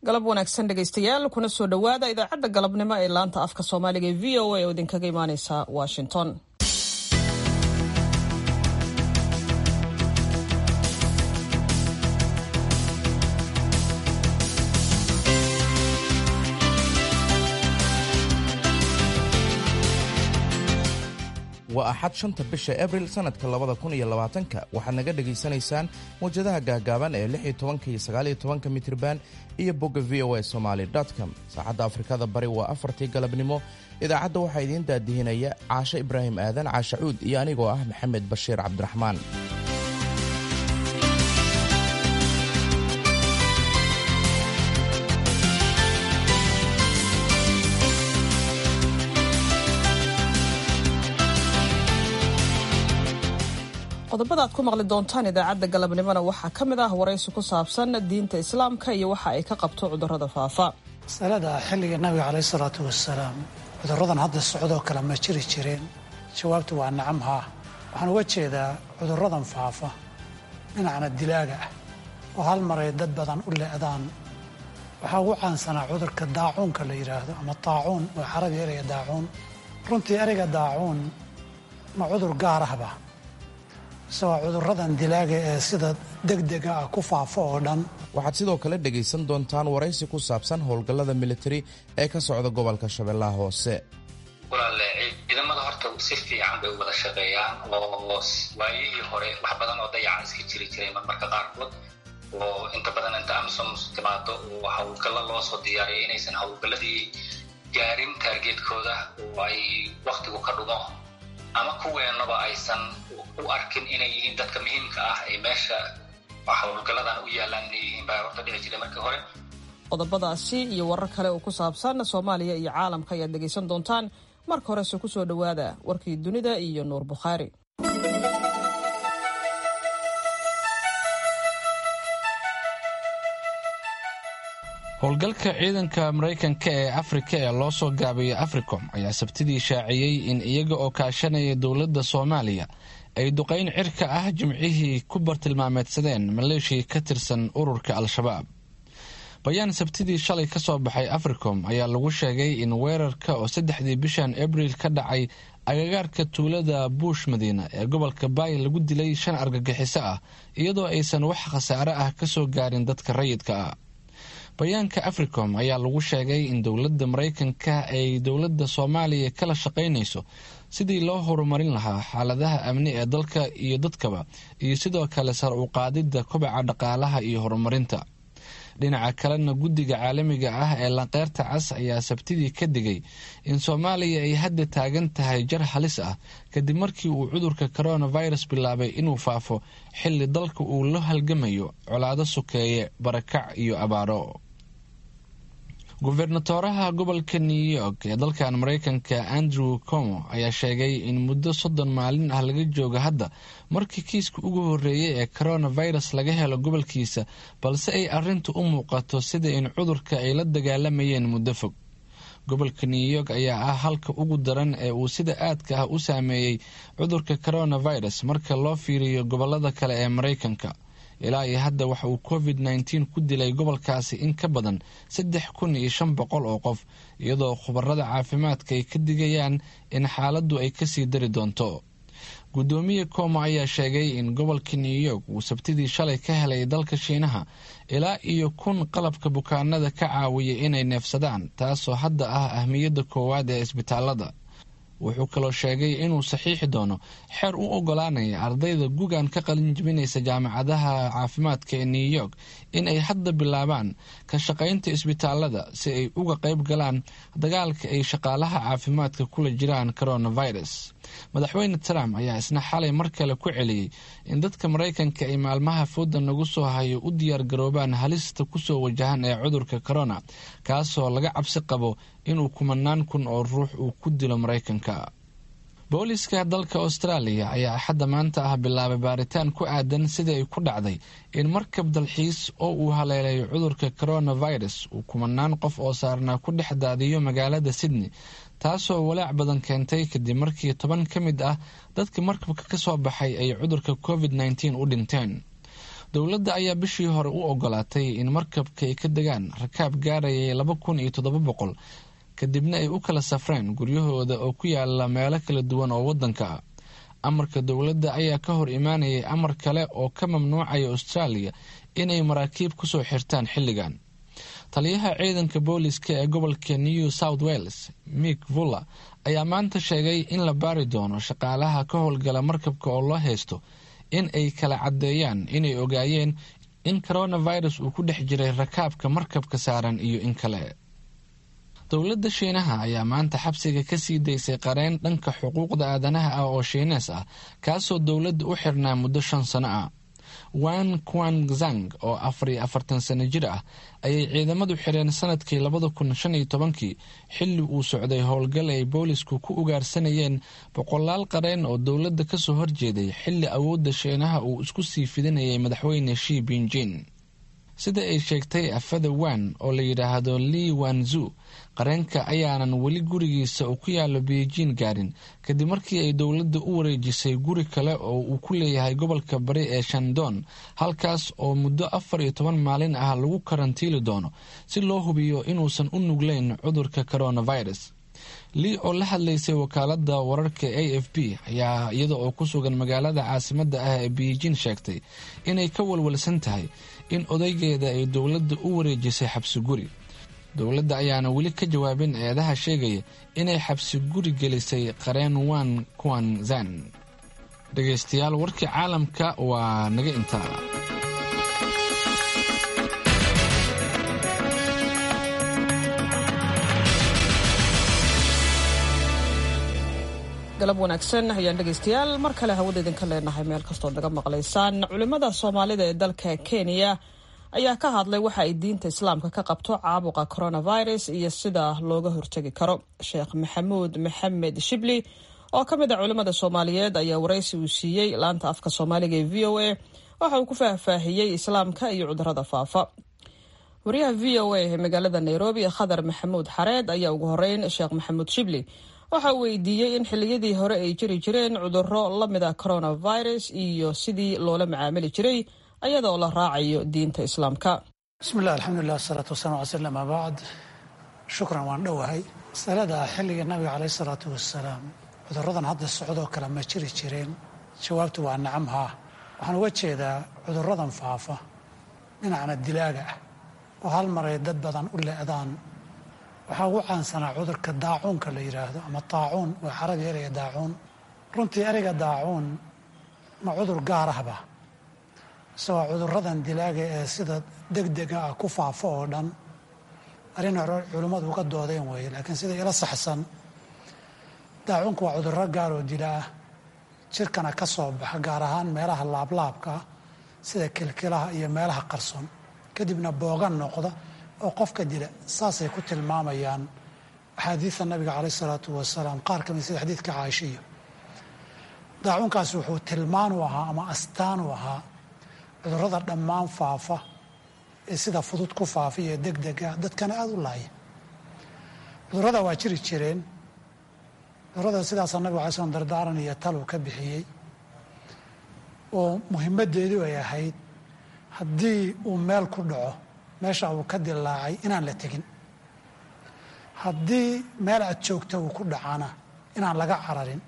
galab wanaagsan dhegaystayaal kuna soo dhowaada idaacadda galabnimo ee laanta afka soomaaliga ee v o a oo idinkaga imaaneysa washington waa axad shanta bisha abril sannadka labada kun iyo labaatanka waxaad naga dhegaysanaysaan mawjadaha gaagaaban ee lix iyo tobanka iyo sagaal iyo tobanka mitriban iyo bogga v o a somaali com saacadda afrikada bari waa afartii galabnimo idaacadda waxaa idiin daadihinaya caashe ibraahim aadan caashacuud iyo anigoo ah maxamed bashiir cabdiraxmaan qodobada aad ku maqli doontaan idaacadda galabnimona waxaa ka mid ah waraysi ku saabsan diinta islaamka iyo waxa ay ka qabto cudurrada faafa masalada xilliga nabiga caleyhi salaatu wasalaam cudurradan hadda socdoo kale ma jiri jireen jawaabtu waa nacam haa waxaan uga jeedaa cudurradan faafa dhinacna dilaaga ah oo hal maray dad badan u le'daan waxaa ugu caansanaa cudurka daacuunka la yidhaahdo ama daacuun waa carabi ereyga daacuun runtii ereyga daacuun ma cudur gaar ahba isagoo cudurradan dilaaga ee sida degdega ah ku faafo oo dhan waxaad sidoo kale dhegaysan doontaan waraysi ku saabsan howlgallada militari ee ka socda gobolka shabeellaha hoose walaale ciidamada horta si fiican bay u wada shaqeeyaan oo waayihii hore wax badan oo dayacan iska jiri jiray marmarka qaarkood oo inta badan inta amisom timaado oo howlgallo loo soo diyaariyay inaysan howlgalladii gaarin taargeedkooda oo ay wakhtigu ka dhumo ama kuweenaba aysan u arkin inay yihiin dadka muhiimka ah ee meesha howlgalladan u yaalaan inay yihiin baa horta dhici jiray markii hore qodobadaasi iyo warar kale oo ku saabsan soomaaliya iyo caalamka ayaad dhegaysan doontaan marka horese ku soo dhowaada warkii dunida iyo nuur bukhaari howlgalka ciidanka maraykanka ee afrika ee loo soo gaabiyay africom ayaa sabtidii shaaciyey in iyaga oo kaashanaya dowladda soomaaliya ay duqayn cirka ah jimcihii ku bartilmaameedsadeen maleeshiya ka tirsan ururka al-shabaab bayaan sabtidii shalay ka soo baxay africom ayaa lagu sheegay in weerarka oo saddexdii bishan abriil ka dhacay agagaarka tuulada buush madiina ee gobolka baay lagu dilay shan argagixiso ah iyadoo aysan wax khasaare ah ka soo gaarin dadka rayidka ah bayaanka africom ayaa lagu sheegay in dowladda maraykanka ay dowladda soomaaliya kala shaqaynayso sidii loo horumarin lahaa xaaladaha amni ee dalka iyo dadkaba iyo sidoo kale sar u qaadidda kobaca dhaqaalaha iyo horumarinta dhinaca kalena guddiga caalamiga ah ee lanqeyrta cas ayaa sabtidii ka digay in soomaaliya ay hadda taagan tahay jar halis ah kadib markii uu cudurka coronavirus bilaabay inuu faafo xilli dalka uu la halgamayo colaado sokeeye barakac iyo abaaro gubernatoraha gobolka new york ee dalkan maraykanka andrew como ayaa sheegay in muddo soddon maalin ah laga joogo hadda markii kiiska ugu horreeyay ee coronavirus laga helo gobolkiisa balse ay arrintu u muuqato sida in cudurka ay la dagaalamayeen muddo fog gobolka new york ayaa ah halka ugu daran ee uu sida aadka ah u saameeyey cudurka coronavirus marka loo fiiriyo gobolada kale ee maraykanka ilaa iyo hadda waxa uu covid nneteen ku dilay gobolkaasi in ka badan saddex kun iyo shan boqol oo qof iyadoo khubarada caafimaadka ay ka digayaan in xaaladdu ay kasii dari doonto guddoomiye como ayaa sheegay in gobolka new york uu sabtidii shalay ka helay dalka shiinaha ilaa iyo kun qalabka bukaanada ka caawiyay inay neefsadaan taasoo hadda ah ahmiyadda koowaad ee isbitaalada wuxuu kaloo sheegay inuu saxiixi doono xeer u ogolaanaya ardayda gugan ka qalin jibinaysa jaamacadaha caafimaadka ee new york in ay hadda bilaabaan ka shaqaynta isbitaalada si ay uga qayb galaan dagaalka ay shaqaalaha caafimaadka kula jiraan coronavirus madaxweyne trump ayaa isna xalay mar kale ku celiyey in dadka maraykanka ay maalmaha fooda nagu soo hayo u diyaar garoobaan halista kusoo wajahan ee cudurka corona kaasoo laga cabsi qabo inuu kumanaan kun oo ruux uu ku dilo maraykanka booliska dalka austraaliya ayaa axadda maanta ah bilaabay baaritaan ku aadan sidii ay ku dhacday in markab dalxiis oo uu haleelayo cudurka coronavirus uu kumanaan qof oo saarnaa ku dhex daadiyo magaalada sydney taasoo walaac badan keentay kadib markii toban ka mid ah dadka markabka ka soo baxay ay cudurka covid nneteen u dhinteen dowladda ayaa bishii hore u ogolaatay in markabka ay ka degaan rakaab gaarayay laba kun iyo toddoba boqol kadibna ay u kala safreen guryahooda oo ku yaala meelo kala duwan oo waddanka ah amarka dowladda ayaa ka hor imaanayay amar kale oo ka mamnuucaya austraaliya inay maraakiib kusoo xirtaan xilligan taliyaha ciidanka booliska ee gobolka new south wales mick vuller ayaa maanta sheegay in la baari doono shaqaalaha ka howlgala markabka oo loo haysto in ay kala caddeeyaan inay ogaayeen in coronavirus uu ku dhex jiray rakaabka markabka saaran iyo in kale dowladda shiinaha ayaa maanta xabsiga ka sii daysay qareen dhanka xuquuqda aadanaha ah oo shiinees ah kaasoo dowladda u xirnaa muddo shan sano ah wan quanzang oo afar iyo afartan sano jir ah ayay ciidamadu xireen sanadkii labada kun shan iyo tobankii xilli uu socday howlgal ay boolisku ku ugaarsanayeen boqolaal qareen oo dowladda kasoo horjeeday xilli awoodda shiinaha uu isku sii fidinayay madaxweyne shi binjin sida ay sheegtay afada wan oo la yidhaahdo li wanzu qareenka ayaanan weli gurigiisa uu ku yaalo beijing gaarin kadib markii ay dowladda u wareejisay guri kale oo uu ku leeyahay gobolka bari ee shandon halkaas oo muddo afar iyo toban maalin ah lagu karantiili doono si loo hubiyo inuusan u nugleyn cudurka coronavirus lii oo la hadlaysay wakaalada wararka a f b ayaa iyada oo ku sugan magaalada caasimadda ah ee beijing sheegtay inay ka walwalsan tahay in odaygeeda ay dowladda u wareejisay xabsi guri dowladda ayaana weli ka jawaabin eedaha sheegaya inay xabsi guri gelisay qareen wan kuanzan dhegaystayaal warkii caalamka waa naga intaa galab wanaagsan ayaan dhegaystayaal mar kale hawada idinka leenahay meel kastood naga maqlaysaan culimmada soomaalida ee dalka kenya ayaa ka hadlay waxa ay diinta islaamka ka qabto caabuqa coronavirus iyo sida looga hortegi karo sheekh maxamuud maxamed shibli oo ka mid a culimmada soomaaliyeed ayaa waraysi uu siiyey laanta afka soomaaliga ee v o a waxa uu ku faahfaahiyey islaamka iyo cudurada faafa wariyaha v o a ee magaalada nairobi khadar maxamuud xareed ayaa ugu horeyn sheekh maxamuud shibli waxa uu weydiiyey in xilliyadii hore ay jiri jireen cudurro la mid a coronavirus iyo sidii loola macaamili jiray ayadoo la raacayo diinta islaamka bismi llah alxamdulilah asalaatu wasalam ala sl ama bacd shukran waan dhowahay masalada xilliga nabiga caleyh isalaatu wasalaam cuduradan hadda socdoo kale ma jiri jireen jawaabtu waa nacam haa waxaan uga jeedaa cuduradan faafa dhinacna dilaaga ah oo hal maray dad badan u le'daan waxaa ugu caansanaa cudurka daacuunka la yidhaahdo ama daacuun waa carabi ereyga daacuun runtii ereyga daacuun ma cudur gaar ahba isagoo cuduradan dilaaga ee sida degdega ah ku faafo oo dhan arrin hore culimmadu uga doodeen weeye laakiin sida ila saxsan daacuunku waa cudurro gaar oo dila ah jirkana ka soo baxa gaar ahaan meelaha laablaabka ah sida kilkilaha iyo meelaha qarsoon kadibna boogan noqda oo qofka dila saasay ku tilmaamayaan axaadiida nabiga caleyh isalaatu wasalaam qaar ka mid sida xadiidka caaishiyo daacuunkaasi wuxuu tilmaan u ahaa ama astaan u ahaa cudurrada dhammaan faafa ee sida fudud ku faafa iyo degdega dadkana aada u laaya cudurrada waa jiri jireen cudurrada sidaasaa nabiga alay slam dardaaran iyo taluu ka bixiyey oo muhimaddeedu ay ahayd haddii uu meel ku dhaco meesha uu ka dilaacay inaan la tegin haddii meel aad joogta uu ku dhacana inaan laga cararin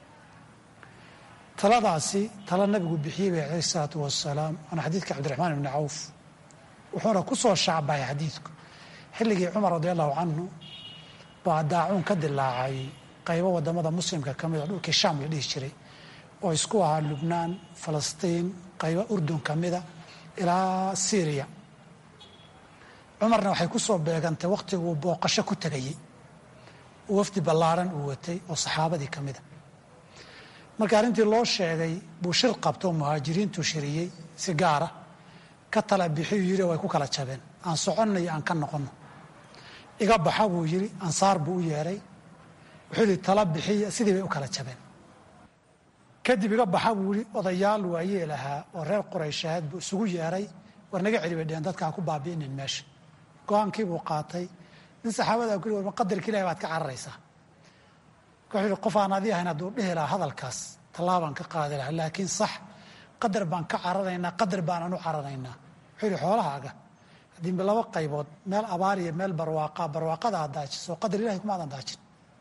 taladaasi tala nabigu bixiyey bay calayh isalaatu wasalaam waana xadiidka cabdiraxmaan ibni cawf wuxuuna ku soo shacbahay xadiidku xilligii cumar radi allahu canhu baa daacuun ka dilaacay qaybo wadamada muslimka ka mida dhulkii shaam la dhihi jiray oo isku ahaa lubnaan falastiin qaybo urdun ka mida ilaa syriya cumarna waxay ku soo beegantay wakhtiguu booqasho ku tegayey oo wafdi ballaaran uu watay oo saxaabadii ka mida marka arrintii loo sheegay buu shir qabto oo muhaajiriintuu shiriyey si gaara ka tala bixiyuu yidhi way ku kala jabeen aan soconno iyo aan ka noqonno iga baxa buu yidhi ansaar buu u yeedhay wuxuu yidhi tala bixiya sidii bay u kala jabeen kadib iga baxa buu yidhi odayaal waayee lahaa oo reer qurayshaad buu isugu yeedhay war naga celi bay dheheen dadka ha ku baabi'inin meesha go-aankii buu qaatay nin saxaabadaa ku war ma qadarka ilahi baad ka cararaysaa wuxuu yidhi qof aan adii ahayn hadduu dhihi lahaa hadalkaas tallaabaan ka qaadi lahaa laakiin sax qadar baan ka cararaynaa qadar baanaan u cararaynaa wuxuu yidhi xoolahaaga haddii laba qaybood meel abaar iyo meel barwaaqa barwaaqada aad daajiso qadar ilahay kumaadan daajin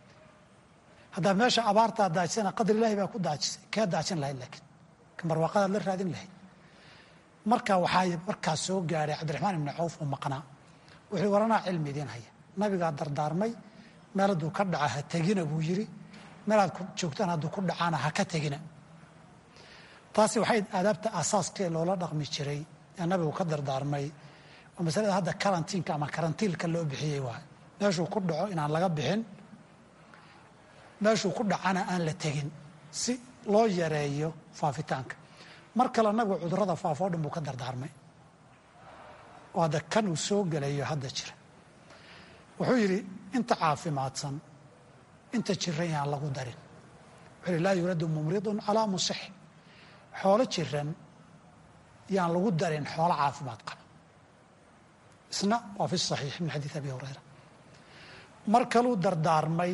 haddaa meesha abaarta aad daajisana qadar ilahay baa ku daajisay kee daajin lahayd laakiin kan barwaaqadaad la raadin lahayd marka waxaa markaa soo gaadhay cabdiraxmaan ibni cawf oo maqnaa wuxuu waranaa cilmi idiin haya nabigaa dardaarmay meel hadduu ka dhaca ha tegina buu yidhi meelaad joogtaan hadduu ku dhacaana ha ka tegina taasi waxay aadaabta asaaskee loola dhaqmi jiray ee nabigu ka dardaarmay oo masalada hadda karantiinka ama karantiilka loo bixiyey waay meeshuu ku dhaco inaan laga bixin meeshuu ku dhacana aan la tegin si loo yareeyo faafitaanka mar kale nabigu cudurrada faafo o dhan buu ka dardaarmay oo hadda kan uu soo gelayo hadda jira wuxuu yidhi inta caafimaadsan inta jiran yaan lagu darin wuxuu yidhi laa yuradu mumridun calaa musix xoolo jiran yaan lagu darin xoolo caafimaad qaba isna waa fi saxiix min xadiid abi hurayra mar kaluu dardaarmay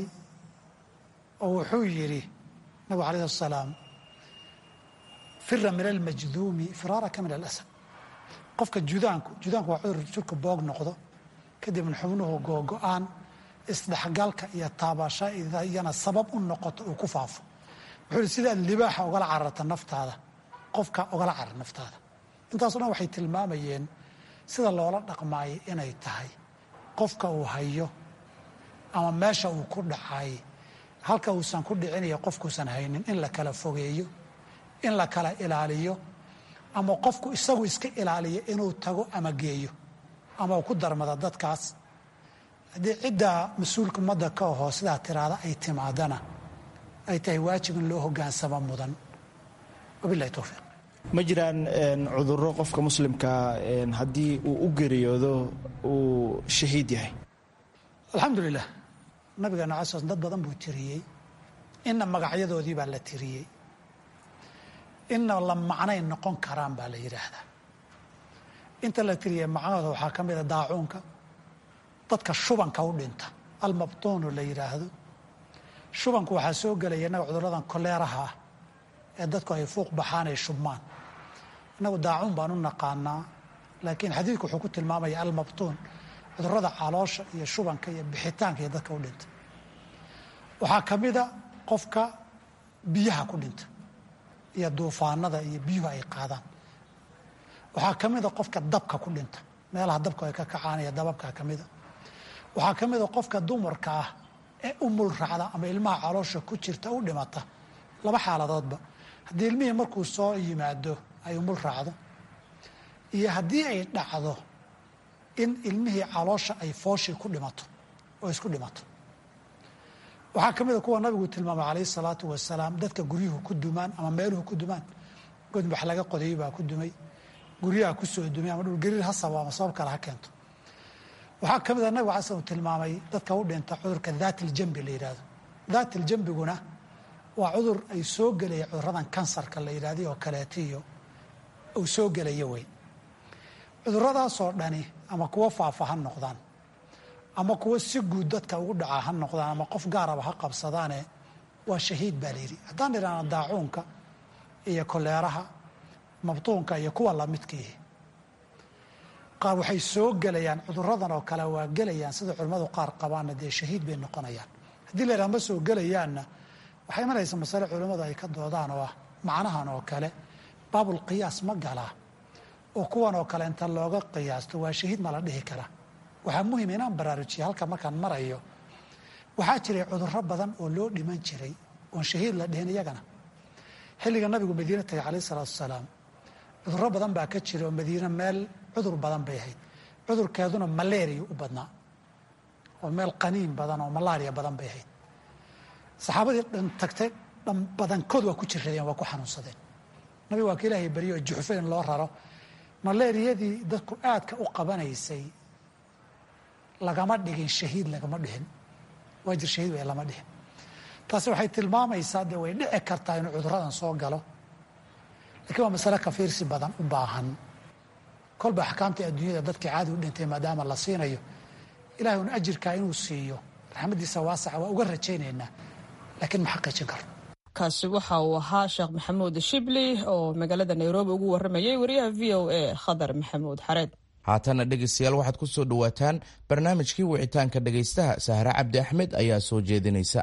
oo wuxuu yidhi nabigu alayh asalaam fira min almajduumi firaaraka min alasad qofka judaanku judaanku waa cudur jirku boog noqdo kadibna xubnuhu googo-aan isdhexgalka iyo taabashayana sabab u noqoto uu ku faafo wuxuu ihi sidaad libaaxa ogala cararta naftaada qofka ogala carar naftaada intaaso dhan waxay tilmaamayeen sida loola dhaqmaayay inay tahay qofka uu hayo ama meesha uu ku dhacay halka uusan ku dhicinayo qofkuusan haynin in la kala fogeeyo in la kala ilaaliyo ama qofku isagu iska ilaaliyo inuu tago ama geeyo ama uu ku darmada dadkaas haddii ciddaa mas-uulka ummadda ka ahoo sidaa tiraada ay timaadana ay tahay waajib in loo hogaansamo mudan wabilahi towfiiq ma jiraan cudurro qofka muslimka haddii uu u geeriyoodo uu shahiid yahay alxamdulilah nabigeena calas dad badan buu tiriyey inna magacyadoodii baa la tiriyey inna la macnay noqon karaan baa la yidhaahdaa inta la tiriyey macnahooda waxaa ka mid a daacuunka dadka shubanka u dhinta almabtuunu la yidhaahdo shubanku waxaa soo gelaya innaga cudurradan koleeraha ah ee dadku ay fuuq baxaan ay shubmaan innagu daacuun baan u naqaanaa laakiin xadiidku wuxuu ku tilmaamaya almabtuun cudurrada caloosha iyo shubanka iyo bixitaanka iyo dadka u dhinta waxaa ka mida qofka biyaha ku dhinta iyo duufaanada iyo biyuhu ay qaadaan waxaa ka mida qofka dabka ku dhinta meelaha dabka ay ka kacaan iyo dababka ka mida waxaa ka mida qofka dumarka ah ee u mul raacda ama ilmaha caloosha ku jirta u dhimata laba xaaladoodba haddii ilmihii markuu soo yimaado ay umul raacdo iyo haddii ay dhacdo in ilmihii caloosha ay fooshii ku dhimato oo isku dhimato waxaa ka mida kuwa nabigu tilmaamay calayhi salaatu wasalaam dadka guryuhu ku dumaan ama meeluhu ku dumaan god wax laga qodayay baa ku dumay guryaha ku soo dumay ama dhulgariir ha sabo ama sabab kale ha keento waxaa ka mida nabigu casan uu tilmaamay dadka u dhinta cudurka daat iljambi la yidhahdo daat iljambiguna waa cudur ay soo gelaya cuduradan kansarka la yidhahday oo kaleetiyo uu soo gelayo wey cuduradaasoo dhani ama kuwo faafa ha noqdaan ama kuwo si guud dadka ugu dhacaa ha noqdaan ama qof gaaraba ha qabsadaane waa shahiid baa layidhi haddaan idhaahno daacuunka iyo koleeraha mabtuunka iyo kuwa lamidkiihi qaar waxay soo gelayaan cuduradan oo kale waa gelayaan sida culimmadu qaar qabaanna dee shahiid bay noqonayaan haddii la yidhaha ma soo gelayaanna waxay imanaysa masale culimmadu ay ka doodaan oo ah macnahan oo kale baabulqiyaas ma galaa oo kuwan oo kale inta looga qiyaasto waa shahiid ma la dhihi karaa waxaa muhim inaan baraarujiya halka markaan marayo waxaa jiray cudurro badan oo loo dhiman jiray oon shahiid la dhihin iyagana xilliga nabigu madiine tagay calayh isalaatu wasalaam cudurro badan baa ka jira oo madiine meel cudur badan bay ahayd cudurkeeduna malaria u badnaa oo meel qaniin badan oo malaria badan bay ahayd saxaabadii dhan tagtay dhan badankood waa ku jiradeen waa ku xanuunsadeen nabiga waa ka ilaahay baryo oo juxfo in loo raro malaariyadii dadku aadka u qabanaysay lagama dhigin shahiid lagama dhihin waajir shahiid way lama dhihin taasi waxay tilmaamaysaa dee way dhici kartaa inuu cuduradan soo galo lakiin waa masale ka fiirsi badan u baahan kolba axkaamtii adduunyada dadkii caadi u dhintay maadaama la siinayo ilahay un ajirkaa inuu siiyo raxmaddiisa waasaca waa uga rajaynaynaa laakiin ma xaqiijin karno kaasi waxa uu ahaa sheekh maxamuud shibli oo magaalada nairobi ugu waramayay wariyaha v o a khadar maxamuud xareed haatana dhegaystayaal waxaad ku soo dhowaataan barnaamijkii wicitaanka dhegaystaha sahre cabdi axmed ayaa soo jeedinaysa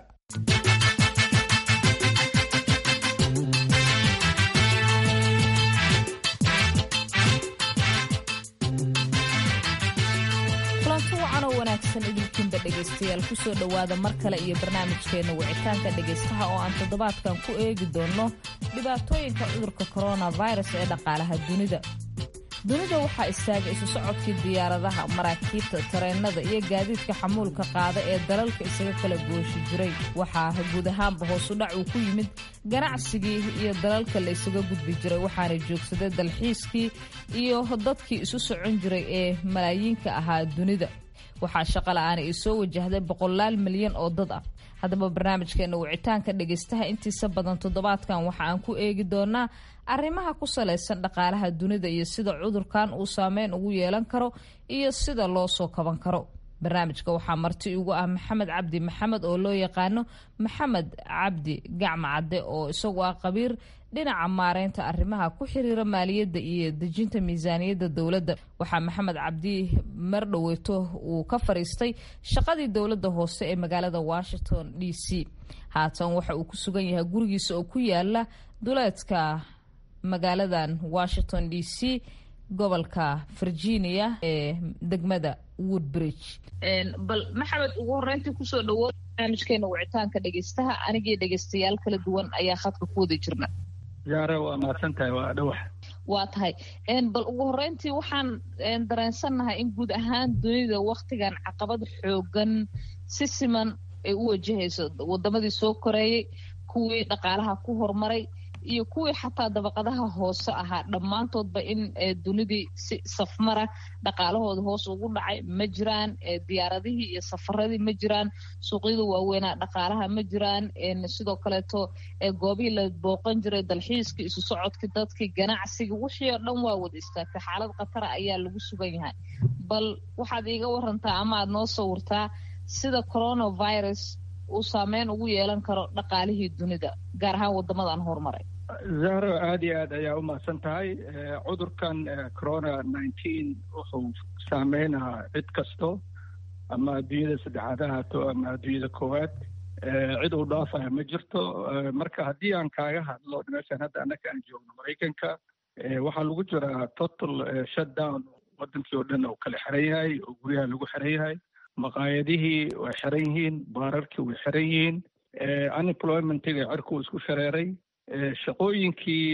kulanti wacan oo wanaagsan idinkiinba dhegaystayaal kusoo dhowaada mar kale iyo barnaamijkeenna wicitaanka dhegaystaha oo aan toddobaadkan ku eegi doonno dhibaatooyinka cudurka coronavirus ee dhaqaalaha dunida dunida waxaa istaagay isu socodkii diyaaradaha maraakiibta tareennada iyo gaadiidka xamuulka qaada ee dalalka isaga kala gooshi jiray waxaa guud ahaanba hoosudhac uu ku yimid ganacsigii iyo dalalka la isaga gudbi jiray waxaana joogsaday dalxiiskii iyo dadkii isu socon jiray ee malaayiinka ahaa dunida waxaa shaqola'aana ay soo wajahday boqolaal milyan oo dad ah haddaba barnaamijkeena wicitaanka dhegaystaha intiisa badan toddobaadkan waxa aan ku eegi doonaa arrimaha ku salaysan dhaqaalaha dunida iyo sida cudurkan uu saameyn ugu yeelan karo iyo sida loo soo kaban karo barnaamijka waxaa marti ugu ah maxamed cabdi maxamed oo loo yaqaano maxamed cabdi gacma cadde oo isagu ah qabiir dhinaca maareynta arrimaha ku xiriira maaliyadda iyo dejinta miisaaniyadda dowladda waxaa maxamed cabdi mar dhoweyto uu ka fariistay shaqadii dowladda hoose ee magaalada washington d c haatan waxa uu ku sugan yahay gurigiisa oo ku yaala duleedka magaaladan washington d c gobolka virginia ee degmada woodbridge bal maxamed ugu horeyntii kusoo dhawo barnaamijkeena wicitaanka dhegeystaha anigii dhegeystayaal kala duwan ayaa khadka ku wada jirna yaare waa mahadsan tahay waa dhawax waa tahay bal ugu horeyntii waxaan dareensannahay in guud ahaan dunida waktigan caqabad xoogan si siman ay u wajahayso wadamadii soo koreeyey kuwii dhaqaalaha ku horumaray iyo kuwii xataa dabaqadaha hoose ahaa dhammaantoodba in dunidii si safmara dhaqaalahooda hoos ugu dhacay ma jiraan diyaaradihii iyo safaradii ma jiraan suuqyada waaweynaa dhaqaalaha ma jiraan sidoo kaleeto goobihii la booqan jiray dalxiiskii isu socodkii dadkii ganacsigii wixii oo dhan waa wada istaagtay xaalad khatara ayaa lagu sugan yahay bal waxaad iiga warantaa ama aad noo sawirtaa sida coronavirus uu saameyn ugu yeelan karo dhaqaalihii dunida gaar ahaan wadamadan horumaray zahro aada iyo aad ayaa u mahadsan tahay cudurkan corona nineteen wuxuu saameynaa cid kasto ama adduunyada saddexaad ha haato ama adduunyada koowaad cid uu dhaafaya ma jirto marka haddii aan kaaga hadlo meeshaan hadda annaka aan joogno maraykanka waxaa lagu jiraa total shutdown wadankii oo dhan oo kala xiran yahay oo guryaha lagu xiran yahay maqaayadihii way xiran yihiin baararkii way xiran yihiin unemploymentiga cirkuu isku shareeray shaqooyinkii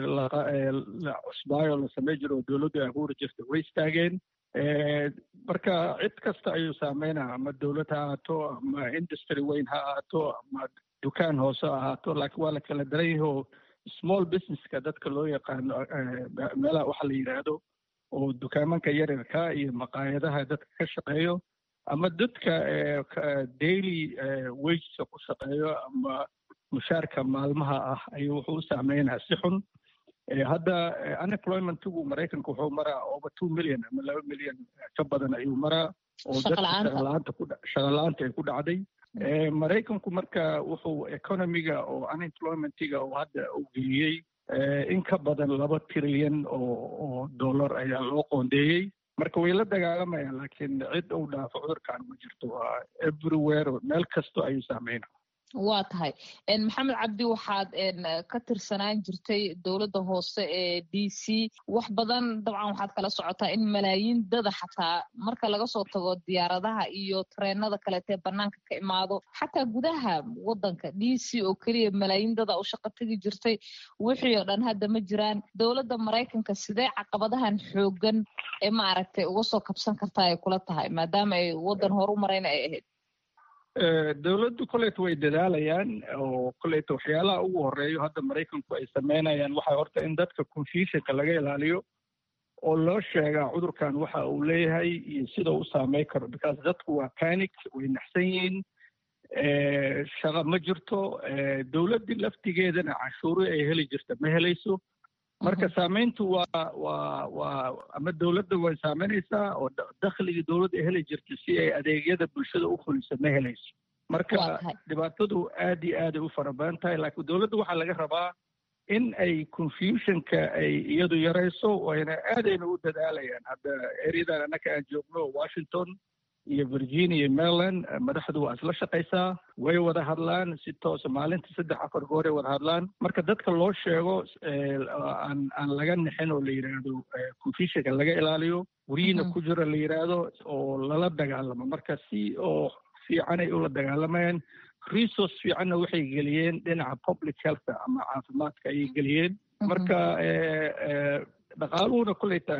la cusbaayo la samey jiro oo dowladdu ay abuuri jirta way istaageen marka cid kasta ayuu saameynaa ama dowlad ha ahaato ama industry weyn ha ahaato ama dukaan hoose ha ahaato laakiin waa la kala daran yahay oo small businesska dadka loo yaqaano meelaha waxa la yidhaahdo oo dukaamanka yaryarka iyo maqaayadaha dadka ka shaqeeyo ama dadka daily wagesa ku shaqeeyo ama mushaarka maalmaha ah ayuu wuxuu u saameynaa si xun hadda unemploymentigu maraykanka wuxuu maraa over two million ama laba milyan ka badan ayuu maraa oo dadka shaqalaanta ku shaqala-aanta ay ku dhacday maraykanku marka wuxuu economiga oo unemploymentiga oo hadda uu geliyey in ka badan laba trilyan oo oo dollar ayaa loo qoondeeyey marka way la dagaalamayaan laakiin cid uu dhaafo cudurkan ma jirto waa everywhere meel kasto ayuu saameyna waa tahay maxamed cabdi waxaad ka tirsanaan jirtay dowladda hoose ee d c wax badan dabcan waxaad kala socotaa in malaayiin dada xataa marka laga soo tago diyaaradaha iyo tareenada kaleetee banaanka ka imaado xataa gudaha wadanka d c oo keliya malaayiin dada u shaqo tegi jirtay wixii oo dhan hadda ma jiraan dowladda maraykanka sidee caqabadahan xoogan ee maaragtay uga soo kabsan kartaa ay kula tahay maadaama ay wadan horu marayna ay ahayd dowladdu koleyta way dadaalayaan oo koleyta waxyaalaha ugu horeeyo hadda maraykanku ay sameynayaan waxaa horta in dadka confusionka laga ilaaliyo oo loo sheegaa cudurkan waxa uu leeyahay iyo sida u saameyn karo because dadku waa panic way naxsan yihiin shaqa ma jirto dowladdii laftigeedana canshuuri ay heli jirta ma helayso marka saameyntu waa waa waa ama dowladda way saameynaysaa oo dakhligii dowladda ay heli jirta si ay adeegyada bulshada u fuliso ma helayso marka dhibaatadu aad iyo aaday u fara badan tahay laakiin dowladda waxaa laga rabaa in ay confusionka ay iyadu yarayso wayna aadayna u dadaalayaan hadda ereyadan annaka aan joogno washington iyo virginia iyo maryland madaxdu waa isla shaqaysaa way wada hadlaan si toosa maalinta saddex afar gooray wada hadlaan marka dadka loo sheego aan aan laga nixin oo la yidhaahdo confusionka laga ilaaliyo guryihiina ku jiro la yidhaahdo oo lala dagaalamo marka si oo fiicanay ula dagaalamayaan resource fiicanna waxay geliyeen dhinaca public health ama caafimaadka ayay geliyeen marka dhaqaaluhuna kulleyta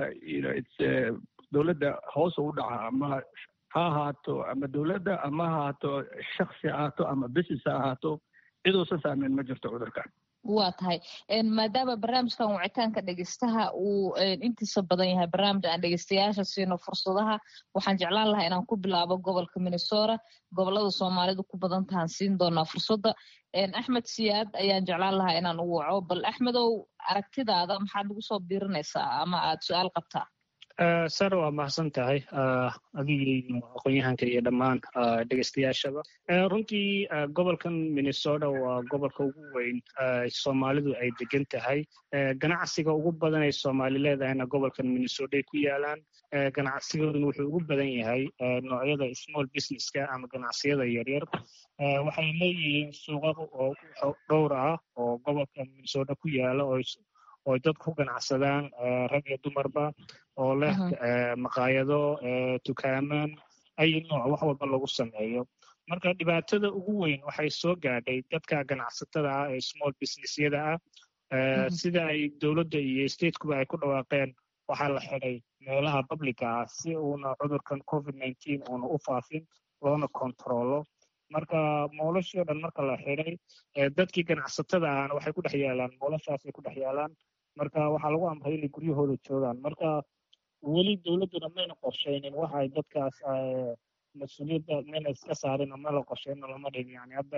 dowladda hoos u dhaca ama ha ahaato ama dowladda ama ha ahaato shaksi ha ahaato ama business ha ahaato ciduusan saameyn ma jirto cudurkan waa tahay maadaama barnaamijkan wicitaanka dhegeystaha uu intiisa badan yahay barnaamij aan dhegeystayaasha siino fursadaha waxaan jeclaan lahaa inaan ku bilaabo gobolka minnesota gobolada soomaalidu ku badan tahaan siin doonaa fursadda axmed siyaad ayaan jeclaan lahaa inaan u waco bal axmedow aragtidaada maxaad nagu soo biirinaysaa ama aad su-aal qabtaa sare waa mahadsan tahay adigii aqoon-yahanka iyo dhammaan dhegeystayaashaba runtii gobolkan minnesota waa gobolka ugu weyn soomaalidu ay degan tahay ganacsiga ugu badan ay soomaali leedahayna gobolkan minnesota ay ku yaalaan ganacsigooduna wuxuu ugu badan yahay noocyada small businesska ama ganacsiyada yaryar waxay leeyihiin suuqa oo dhowr ah oo gobolka minnesota ku yaala oo oo dad ku ganacsadaan rag iyo dumarba oo leh maqaayado tukaamaan ay nooc wax walba lagu sameeyo marka dhibaatada ugu weyn waxay soo gaadhay dadka ganacsatada ah ee small businessyada ah sida ay dowladda iyo statekuba ay ku dhawaaqeen waxaa la xidhay meelaha publica ah si uuna cudurkan covid nineteen uuna u faafin loona kontrolo marka moolashii o dhan marka la xidhay dadkii ganacsatada ahna waxay ku dhex yaalaan moolashaasay ku dhex yaalaan marka waxaa lagu amray inay guryahooda joogaan marka weli dowladduna mayna qorshaynin waxa ay dadkaas mas-uuliyadda mayna iska saarin oo mayna qorshaynin lama dhigin yani hadda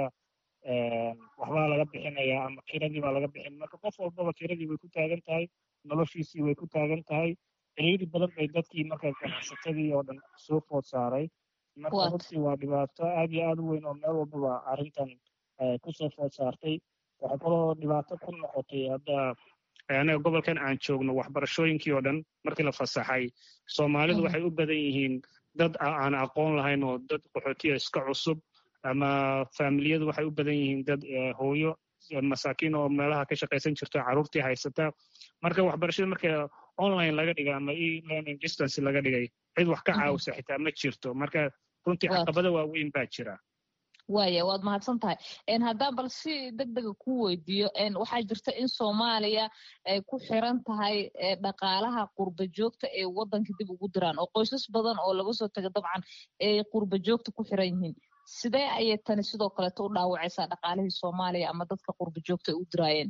waxbaa laga bixinayaa ama kiradii baa laga bixin marka qof walbaba kiradii way ku taagan tahay noloshiisii way ku taagan tahay ciriiri badan bay dadkii marka ganacsatadii oo dhan soo food saaray marka runtii waa dhibaato aad iyo aad u weyn oo meel walbaba arrintan kusoo food saartay waxay kaloo dhibaato ku noqotay hadda anaga gobolkan aan joogno waxbarashooyinkii oo dhan markii la fasaxay soomaalidu waxay u badan yihiin dad aan aqoon lahayn oo dad qaxootiya iska cusub ama faamiliyadu waxay u badan yihiin dad hooyo masaakiin oo meelaha ka shaqaysan jirto carruurtii haysata marka waxbarashada marka online laga dhigay ama e learning distance laga dhigay cid wax ka caawisa xitaa ma jirto marka runtii caqabada waaweyn baa jira waaya waad mahadsan tahay haddaan bal si deg dega ku weydiiyo waxaa jirta in soomaaliya ay ku xiran tahay dhaqaalaha qurba joogta ee waddanka dib ugu diraan oo qoysas badan oo laga soo taga dabcan ay qurba joogta ku xiran yihiin sidee ayay tani sidoo kaleeto u dhaawacaysaa dhaqaalihii soomaaliya ama dadka qurba joogta ay u diraayeen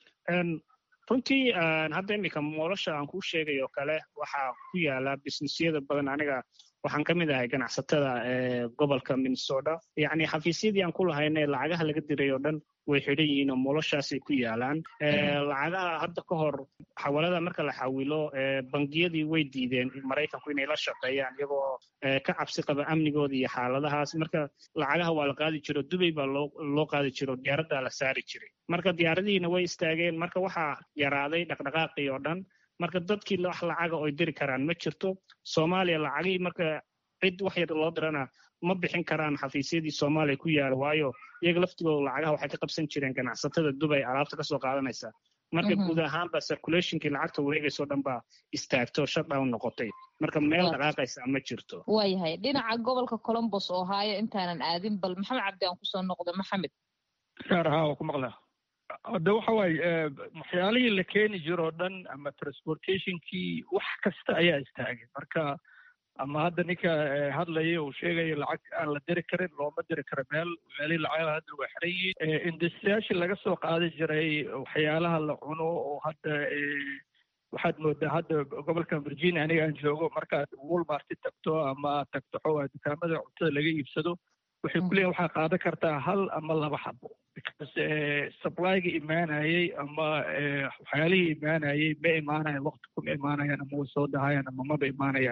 runtii hadda iminka moolasha aan kuu sheegay oo kale waxaa ku yaala businessyada badan aniga waxaan ka mid ahay ganacsatada ee gobolka minnesota yacni xafiisyadii aan ku lahayne lacagaha laga diray oo dhan way xidhan yihiin oo moolashaasay ku yaalaan lacagaha hadda ka hor xawalada marka la xawilo bangiyadii way diideen maraykanku inay la shaqeeyaan iyagoo ka cabsi qaba amnigooda iyo xaaladahaas marka lacagaha waa la qaadi jiro dubay baa loo qaadi jiro diyaaraddaa la saari jiray marka diyaaradihiina way istaageen marka waxaa yaraaday dhaqdhaqaaqii oo dhan marka dadkii wax lacaga oy diri karaan ma jirto soomaaliya lacagihii marka cid wax yar loo dirana ma bixin karaan xafiisyadii soomaaliya ku yaala waayo iyaga laftigooda lacagaha waxay ka qabsan jireen ganacsatada dubay alaabta kasoo qaadanaysa marka guud ahaanba circulationkii lacagta wareegaysoo dhan baa istaagto shutdown noqotay marka meel dhaqaaqaysa ma jirto waayahay dhinaca gobolka colombos oo haayo intaanan aadin bal maxamed cabdi aan kusoo noqdo maxamed saar haa waa ku maqlaa hadda waxa waaye waxyaalihii la keeni jiro o dhan ama transportationkii wax kasta ayaa istaagay marka ama hadda ninka hadlaya uu sheegayo lacag aan la diri karin looma diri karo meel meelihii lacagaha hadda waa xiran yihiin industriyaashii laga soo qaadi jiray waxyaalaha la cuno oo hadda waxaad moodaa hadda gobolkan virginia aniga aan joogo markaad walmarti tagto ama aad tagto xoogaa dukaamada cuntada laga iibsado waxay ku leeyihin waxaa qaadan kartaa hal ama laba xabo because supplyga imaanayey ama waxyaalihii imaanayey ma imaanayan waqti kuma imaanayaan ama way soo dahayaan ama maba imaanayaan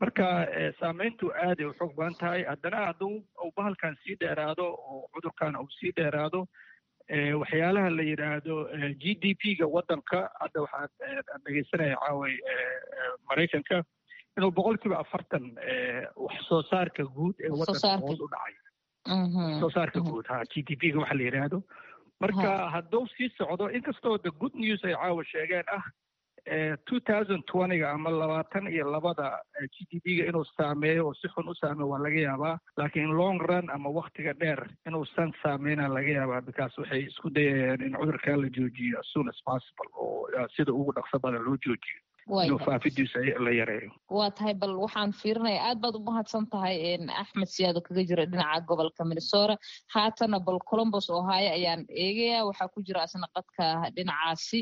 marka saameyntu aaday u xoog badan tahay haddana hadduu uu bahalkan sii dheeraado oo cudurkan uu sii dheeraado waxyaalaha la yidhaahdo g d p ga waddanka hadda waxaa dhegeysanaya caaway maraykanka inuu boqol kiiba afartan wax soo saarka guud ee waddanka hoos u dhacay wax soo saarka guud ha g d p ga waxa la yidhaahdo marka hadduu sii socdo inkastoo the good news ay caawa sheegeen ah two thousand twentyga ama labaatan iyo labada g d p ga inuu saameeyo oo si xun u saameeyo waa laga yaabaa laakiin long run ama waktiga dheer inuusan saameyna laga yaabaa because waxay isku dayayaan in cudurkaa la joojiyo as soon as possible oo sida ugu dhaqso badan loo joojiyo inuu faafidiisa la yareeyo waa tahay bal waxaan fiirinaya aad baad u mahadsan tahay axmed siyaado kaga jira dhinaca gobolka minnesota haatana bal colombos ohio ayaan eegaya waxaa ku jira asna qadka dhinacaasi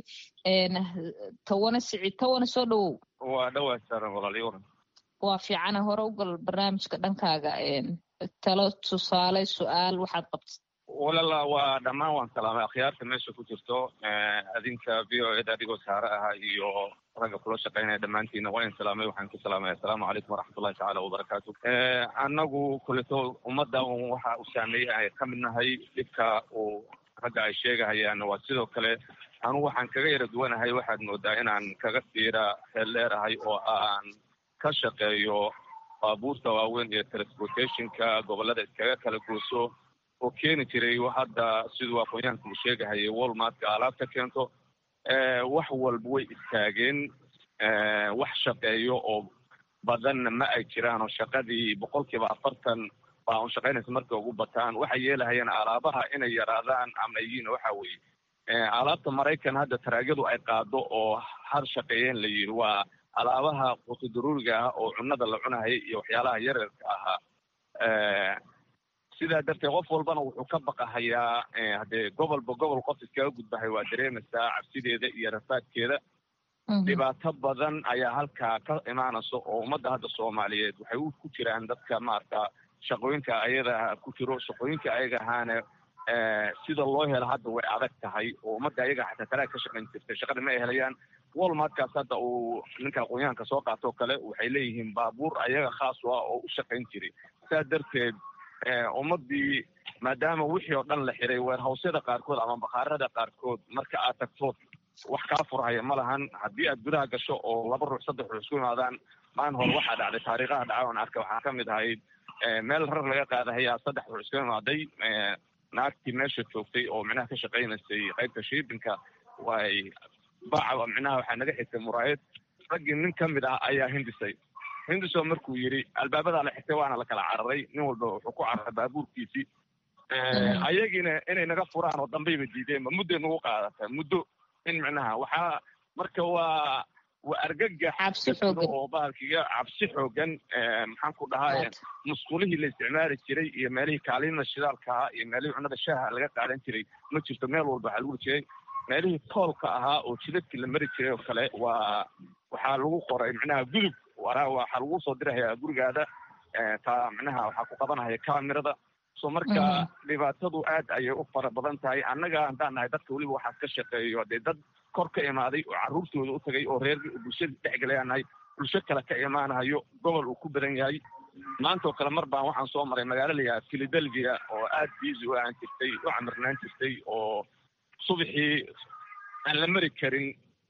tawana sicid tawana soo dhowow waa dhawaa saaran walaaliyo waran waa fiicana hore ugal barnaamijka dhankaaga talo tusaale su-aal waxaad qabta walala waa dhammaan waan salaamay akhyaarta meesha ku jirto adinka v o eda adigoo saare aha iyo ragga kula shaqaynaya dhammaantiina waa in salaamay waxaan ku salaamaya assalaamu calaykum waraxmatullahi tacaala wabarakaatu annagu kuleto ummadda waxa uu saameeyey ay ka mid nahay dhibka uu ragga ay sheegahayaan waa sidoo kale anugu waxaan kaga yara duwanahay waxaad moodaa inaan kaga fiira heel dheerahay oo aan ka shaqeeyo baabuurta waaweyn iyo transportationka gobollada iskaga kala gooso oo keeni jiray hadda siduu aqoonyahanka uu sheegahayay walmartka alaabta keento wax walba way istaageen wax shaqeeyo oo badanna ma ay jiraan oo shaqadii boqol kiiba afartan baa un shaqaynaysa markay ugu bataan waxay yeelahayeen alaabaha inay yaraadaan ama yihiin waxa weeye alaabta maraykan hadda taraagyadu ay qaado oo har shaqeeyeen la yidhi waa alaabaha qutudaruuriga ah oo cunnada la cunahaya iyo waxyaalaha yaryarka ahaa sidaa darteed qof walbana wuxuu ka baqahayaa haddee gobolba gobol qof iskaga gudbahay waa dareemaysaa cabsideeda iyo rafaadkeeda dhibaato badan ayaa halkaa ka imaanaysa oo ummadda hadda soomaaliyeed waxay u ku jiraan dadka maarata shaqooyinka ayada ku jiro shaqooyinka ayaga ahaana sida loo helo hadda way adag tahay oo ummadda ayaga xataa talaa ka shaqayn jirtay shaqada ma ay helayaan walmartkaas hadda uu ninka aqoonyahanka soo qaatoo kale waxay leeyihiin baabuur ayaga khaas u ah oo u shaqayn jiray saa darteed ummadii maadaama wixii oo dhan la xiray weerhawsyada qaarkood ama bakhaarada qaarkood marka aad tagtood wax kaa furhaya ma lahan haddii aad gudaha gasho oo laba ruux saddex ruux isku imaadaan maalin hore waxaa dhacday taariikhaha dhaca oon arka waxaa ka mid ahayd meel rar laga qaadahayaa saddex ruux isku imaaday naagtii meesha joogtay oo micnaha ka shaqaynaysay qaybta shiibinka way baca micnaha waxaa naga xigtay muraayad raggii nin ka mid ah ayaa hindisay hindiso markuu yidhi albaabadaa la xigtay waana la kala cararay nin walba wuxuu ku cararay baabuurkiisii ayagiina inay naga furaan oo dambayba diideenba mudday nagu qaadata muddo in micnaha waxaa marka waa waa argagax oo bahalkiga cabsi xoogan maxaan ku dhahaa musqulihii la isticmaali jiray iyo meelihii kaalinada shidaalka ahaa iyo meelihii cunnada shaaha laga qaadan jiray ma jirto meel walba waxaa lagu jiray meelihii toolka ahaa oo jidadkii la mari jiray oo kale waa waxaa lagu qoray micnaha gudub waraa waxaa lagu soo dirahayaa gurigaada taa micnaha waxaa ku qabanahaya kamerada so marka dhibaatadu aad ayay u fara badan tahay annaga haddaan nahay dadka weliba waxaas ka shaqeeyo dee dad kor ka imaaday oo carruurtooda u tagay oo reer bulshada dhexgelayaan nahay bulsho kale ka imaanahayo gobol uu ku badan yahay maanta oo kale mar baan waxaan soo maray magaalo la yidhaha philadelphia oo aad busy u ahaan jirtay u camirnaan jirtay oo subaxii aan la mari karin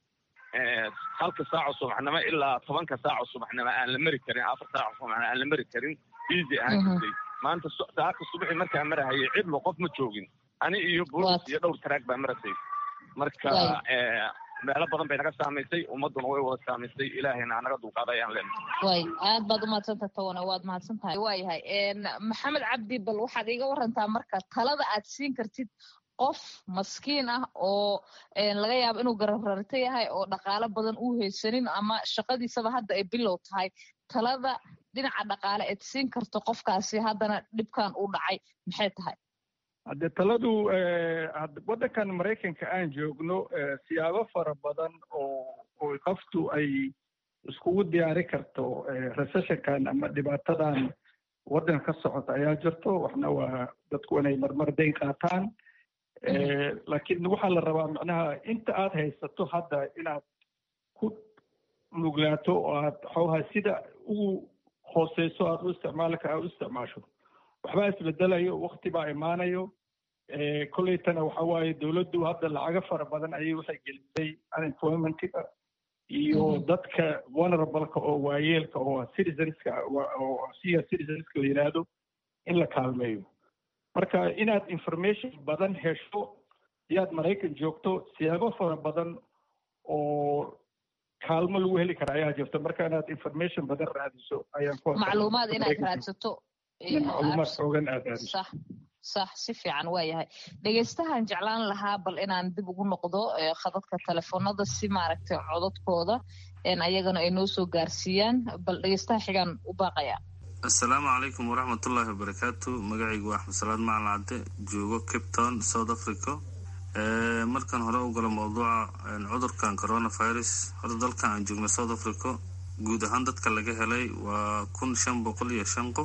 halka saaco subaxnimo ilaa tobanka saaco subaxnimo aan la mari karin afar saaco subaxnimo aan la mari karin busy ahaan jirtay maanta saaka subaxii markaa marahayay cidlo qof ma joogin ani iyo boolis iyo dhowr taraag baa marasay marka meelo badan bay naga saamaysay ummadduna way wada saamaysay ilaahayna anaga dulqaaday ayaan leenahay way aad baad umahadsantaha tawana waad mahadsan tahay waayahay maxamed cabdi bal waxaad iiga warantaa marka talada aad siin kartid qof maskiin ah oo laga yaabo inuu garabrarto yahay oo dhaqaalo badan uu haysanin ama shaqadiisaba hadda ay bilow tahay talada dhinaca dhaqaale eed siin karto qofkaasi haddana dhibkan uu dhacay maxay tahay hadde taladu waddankan maraykanka aan joogno siyaabo fara badan oo oo qoftu ay iskugu diyaari karto recessionkan ama dhibaatadan waddanka ka socota ayaa jirto waxna waa dadku inay marmar dayn qaataan laakiin waxaa la rabaa macnaha inta aad haysato hadda inaad ku nuglaato oo aad xoogaa sida ugu hooseyso aada u isticmaalka aad u isticmaasho waxbaa isbedelayo wakti baa imaanayo kolleytana waxa waaye dowladdu hadda lacago fara badan ayay waxay gelisay unemploymentiga iyo dadka vulnerableka oo waayeelka oo citizenska oo siya citizenska la yidhaahdo in la kaalmeeyo marka inaad information badan hesho iyaad maraykan joogto siyaabo fara badan oo kaalmo lagu heli kara ayaa jirta marka inaad information badan raadiso ayaan ku macluumaad inaad raadsato macluumaad xoogan aad raadiso sax sax si fiican waa yahay dhegeystahan jeclaan lahaa bal inaan dib ugu noqdo khadadka telefoonada si maaragtay codadkooda ayagana ay noo soo gaarsiiyaan bal dhegeystaha xigaan u baaqaya assalaamu calaykum waraxmatullaahi wabarakaatu magacaygu waa axmed salaad macalin cadde joogo cape town south africa markaan hore u galo mawduuca cudurkan coronavirus horta dalkan aan joogno south africa guud ahaan dadka laga helay waa kun shan boqol iyo shan qof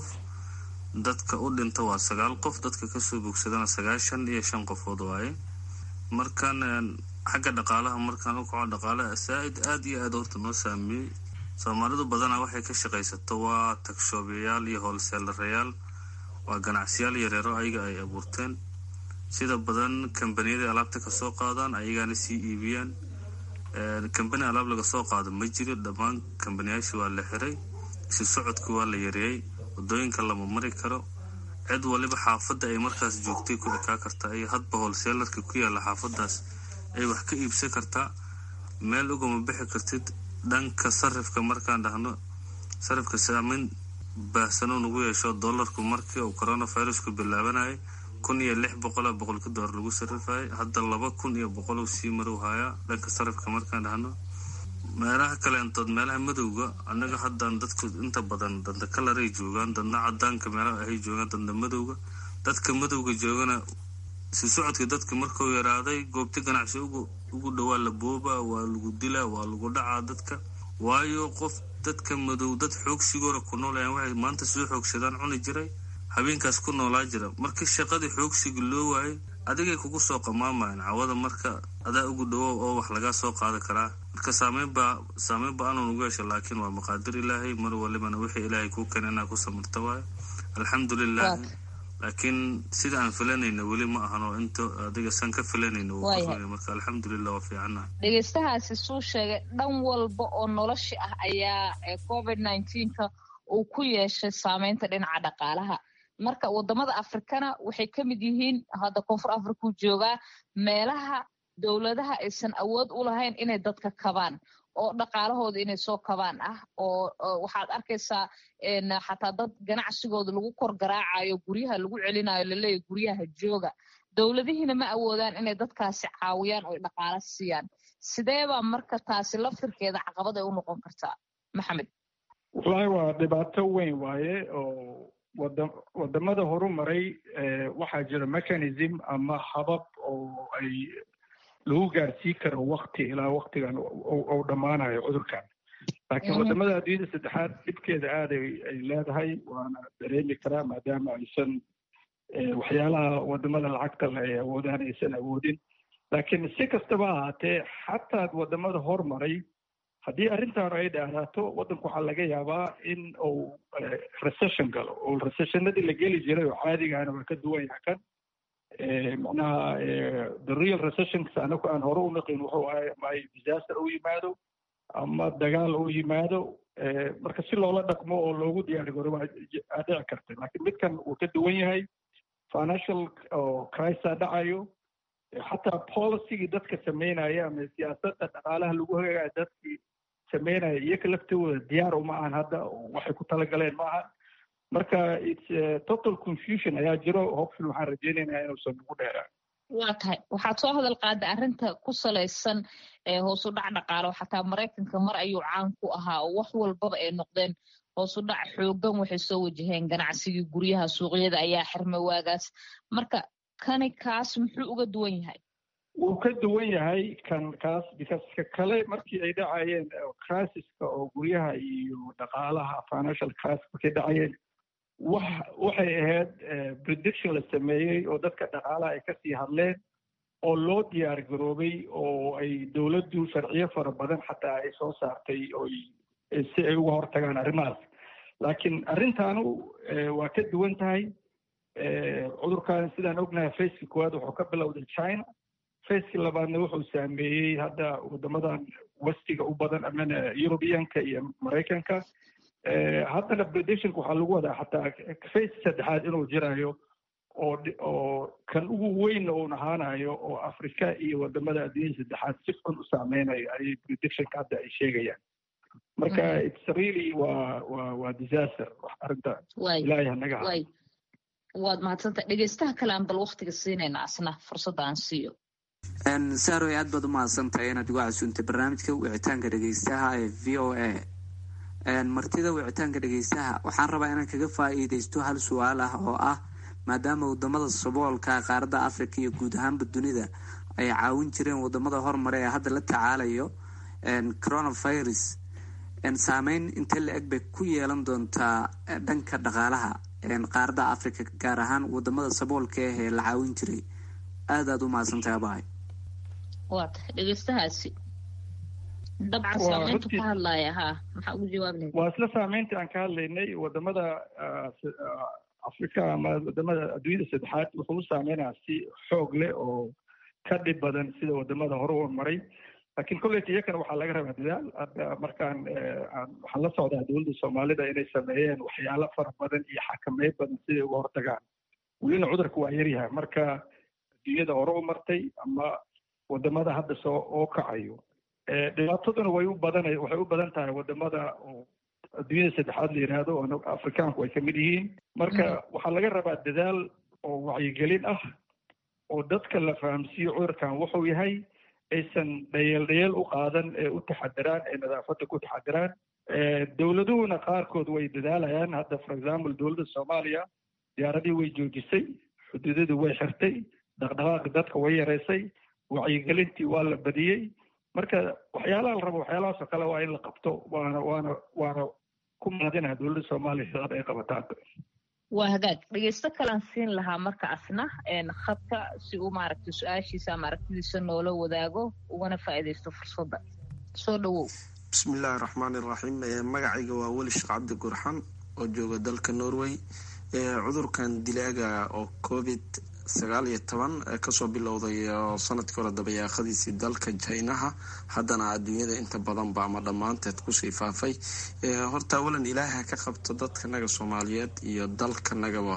dadka u dhinta waa sagaal qof dadka kasoo bogsadana sagaashan iyo shan qofood waaye markaan xagga dhaqaalaha markaan u kaco dhaqaalaha saa-id aada iyo aada horta noo saameeyey soomaalidu badanaa waxay ka shaqaysato waa tagshoobiyayaal iyo hoolseelarayaal waa ganacsiyaal yareero ayaga ay abuurteen sida badan kambaniyada alaabta kasoo qaadaan ayagaana sii iibiyaan kambani alaab laga soo qaado ma jiro dhammaan kambaniyaashii waa la xiray isu socodkii waa la yareeyey wadooyinka lama mari karo cid waliba xaafadda ay markaas joogtay ku ekaa kartaa iyo hadba hoolseelarka ku yaalla xaafadaas ay wax ka iibsan kartaa meel ugama bixi kartid dhanka sarifka markaan dhahno sarifka saameyn baahsanoo nagu yeesho dollarku markii uu coronavirusku bilaabanayay kun iyo lix boqola boqolka doolar lagu sarifayay hadda laba kun iyo boqol uu sii marow hayaa dhanka sarifka markaan dhahno meelaha kaleentood meelaha madowga annaga haddaan dadku inta badan danda kalaray joogaan dadna cadaanka meelaha ahay joogaan danda madowga dadka madowga joogana si socodka dadka markuu yaraaday goobta ganacsi ugu dhowaa la boobaa waa lagu dilaa waa lagu dhacaa dadka waayo qof dadka madow dad xoogsigoora ku noolayaan waxay maanta soo xoogsadaan cuni jiray habeenkaas ku noolaa jira markii shaqadii xoogsiga loo waayay adigay kugu soo qamaamayaan cawada marka adaa ugu dhawow oo wax lagaa soo qaadi karaa marka saameynbaa saameyn ba-aanun ugu yeesha laakiin waa maqaadir ilaahay mar walibana wixii ilaahay kuu keena inaa ku samirta waayo alxamdulilah laakiin sida aan filanayna weli ma ahano inta adiga san ka filanayna marka alxamdulilah waa fiicanaha dhegeystahaasi suu sheegay dhan walba oo nolosha ah ayaa covid nineteenka uu ku yeeshay saameynta dhinaca dhaqaalaha marka wadamada afrikana waxay ka mid yihiin hadda koonfur afrikuu joogaa meelaha dowladaha aysan awood u lahayn inay dadka kabaan oo dhaqaalahooda inay soo kabaan ah oo waxaad arkaysaa xataa dad ganacsigooda lagu kor garaacayo guryaha lagu celinayo laleeyahy guryaha jooga dowladihiina ma awoodaan inay dadkaasi caawiyaan oo dhaqaalo siiyaan sideebaa marka taasi laftirkeeda caqabad ay u noqon kartaa maxamed wallaahi waa dhibaato weyn waaye oo wada wadamada horu maray waxaa jira mechanism ama habab oo ay lagu gaarsii karo wakti ilaa waktigan uu dhammaanayo cudurkan laakiin wadamada adduunyada saddexaad dhibkeeda aad ay leedahay waana dareemi karaa maadaama aysan waxyaalaha wadamada lacagta le ay awoodaan aysan awoodin laakiin si kastaba ahaatee xataa wadamada hormaray haddii arrintan ay dhaaraato waddanku waxaa laga yaabaa in uu recession galo oo recessionadii la geli jiray oo caadigaana waa ka duwan yaha kan macnaha the real recessionks anaku aan hore u naqin wuxuu ahay ama ay disaster u yimaado ama dagaal u yimaado marka si loola dhaqmo oo loogu diyaari garo waa dhici karta laakiin midkan wuu ka duwan yahay financial crisa dhacayo xataa policygii dadka sameynaya ama siyaasadda dhaqaalaha lagu hagaagaya dadkii sameynaya iyoka laftooda diyaar uma ahan hadda waxay ku talagaleen ma ahan marka its total confusion ayaa jiro hopeful waxaan rajeynaynaa inuusan ugu dheeraan waa tahay waxaad soo hadal qaada arrinta ku salaysan hoos u dhac dhaqaalo xataa maraykanka mar ayuu caan ku ahaa oo wax walbaba ay noqdeen hoos u dhac xoogan waxay soo wajaheen ganacsigii guryaha suuqyada ayaa xirmay waagaas marka kani kaas muxuu uga duwan yahay wuu ka duwan yahay kan kaas because ka kale markii ay dhacayeen crisiska oo guryaha iyo dhaqaalaha financial crisis markay dhacayeen wax waxay ahayd prediction la sameeyey oo dadka dhaqaalaha ay kasii hadleen oo loo diyaar garoobay oo ay dowladdu sharciyo fara badan xataa ay soo saartay oo si ay uga hortagaan arrimahaas laakiin arrintaanu waa ka duwan tahay cudurkan sidaan ognahay faceki koowaad wuxuu ka bilowday china faceki labaadna wuxuu saameeyey hadda wadamadan westiga u badan amana europeanka iyo maraykanka haddana predictionka waxaa lagu wadaa xataa face saddexaad inuu jirayo oo oo kan ugu weynna uun ahaanayo oo africa iyo wadamada adduunyada saddexaad si xun u saameynayo ayay predictionka hadda ay sheegayaan marka its really waa waa waa disaster wax arrinta ilaahay hanaga ha waad mahadsanta dhegeystaha kale aan bal waktiga siinayna asna fursadda aan siiyo saaroy aad baad u mahadsantahay inaad igu casuuntay barnaamijka wicitaanka dhegeystaha ee v o a martida wicitaanka dhegeystaha waxaan rabaa inaan kaga faa-iideysto hal su-aal ah oo ah maadaama wadamada saboolka qaaradda africa iyo guud ahaanba dunida ay caawin jireen wadamada horumare ee hadda la tacaalayo coronavirus saameyn intee la eg bay ku yeelan doontaa dhanka dhaqaalaha qaaradda africa gaar ahaan wadamada saboolka ah ee la caawin jiray aad aad u mahadsantahay abahay waa tahay dhegeystahaasi dabcan saameyntu ka hadlaya ha maxaa ugu jawaabi lahayd waa isla saameyntii aan ka hadlaynay wadamada africa ama wadamada adduunyada saddexaad wuxuu u saameynayaa si xoog leh oo ka dhib badan sida wadamada hore u maray laakiin kolleyta iyakana waxaa laga rabaa dadaal hadda markaan waxaan la socdaa dowladda soomaalida inay sameeyeen waxyaalo fara badan iyo xakameyn badan siday uga hortagaan welina cudurka waa yaryahay marka adduunyada hore u martay ama wadamada hadda soo oo kacayo dhibaataduna way u badan waxay u badan tahay wadamada oo adduunyada saddexaad la yidhaahdo oo afrikaanku ay kamid yihiin marka waxaa laga rabaa dadaal oo wacyigelin ah oo dadka la fahamsiiyo cudurkan wuxuu yahay aysan dhayeel dhayeel u qaadan ee u taxadiraan ee nadaafadda ku taxadiraan dowladuhuna qaarkood way dadaalayaan hadda for example dowladda soomaaliya diyaaradii way joojisay xuduudadii way xirtay dhaqdhaqaaqi dadka way yareysay wacyigelintii waa la badiyey marka waxyaalaha la rabo waxyaalahaas oo kale waa in la qabto waana waana waana ku mahadinaha dowladda soomaaliya shaqada ay qabataan waa hagaag dhegeysto kalaan siin lahaa marka asna khadka si uu maaragtay su-aashiisa ama aragtidiisa noola wadaago ugana faa'iidaysto fursadda soo dhawow bismillaahi raxmaani raxiim magacayga waa weli sheekh cabdi gurxan oo jooga dalka norway cudurkan dilaaga oo covid sagaal iyo toban kasoo bilowday sanadkii hore dabayaaqadiisii dalka jinaha haddana adduunyada inta badanba ama dhammaanteed kusii faafay horta awalan ilaaha ka qabto dadkanaga soomaaliyeed iyo dalkanagaba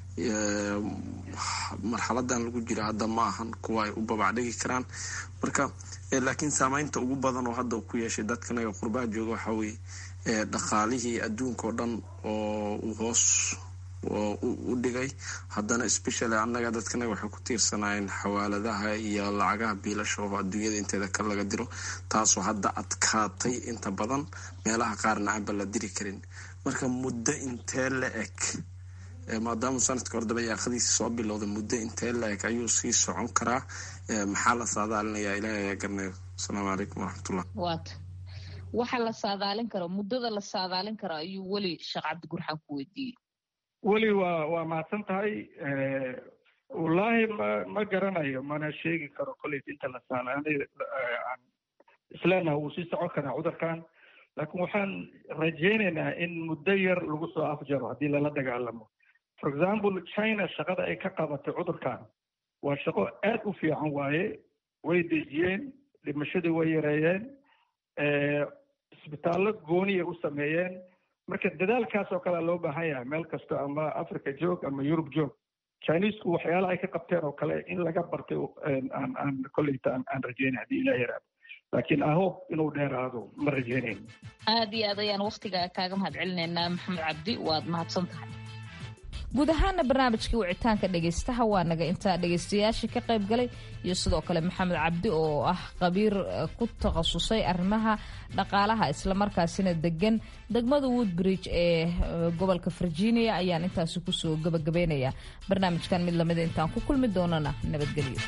marxaladan lagu jiro hadda ma ahan kuwa ay u babacdhigi karaan marka laakiin saameynta ugu badan oo hadda ku yeeshay dadkanaga qurbaha jooga waxaa weye dhaqaalihii adduunka oo dhan oo uu hoos u dhigay haddana specially annaga dadkanaga waxay ku tiirsanaayeen xawaaladaha iyo lacagaha biilasha oo adduunyada inteeda ka laga diro taasoo hadda adkaatay inta badan meelaha qaarna aanba la diri karin marka muddo intee la eg maadaama sanadka hore dabayaaqadiisi soo bilowday muddo intee la eg ayuu sii socon karaa maxaa la saadaalinayaa ilaahay ayaa garanayo asalaamu calaykum waraxmatullah waata waxa la saadaalin karo muddada la saadaalin karo ayuu weli sheekh cabdi gurxaan ku weydiiyey weli waa waa mahadsan tahay wallaahi ma ma garanayo mana sheegi karo kolleyt inta la saalaanay aan isleenaha wuu sii socon karaa cudurkan laakiin waxaan rajaynaynaa in muddo yar lagu soo afjaro haddii lala dagaalamo for example china shaqada ay ka qabatay cudurkan waa shaqo aad u fiican waaye way dejiyeen dhimashadii way yareeyeen isbitaallo gooniyay u sameeyeen marka dadaalkaas oo kalea loo baahan yahay meel kasto ama africa joog ama yurub joog chinesku waxyaala ay ka qabteen oo kale in laga bartay aan aan kolleyta aan rajeynay haddii ilah yaraado laakiin ahob inuu dheeraado ma rajeynayn aad iyo aad ayaan waktiga kaaga mahad celinaynaa maxamed cabdi waad mahadsan tahay guud ahaana barnaamijkii wicitaanka dhegaystaha waa naga intaa dhegaystayaashii ka qayb galay iyo sidoo kale maxamed cabdi oo ah qabiir ku takhasusay arrimaha dhaqaalaha islamarkaasina degan degmada woodbridge ee gobolka virginia ayaan intaasi kusoo gabagabaynayaa barnaamijkan mid lamida intaan ku kulmi doonana nabadgelyo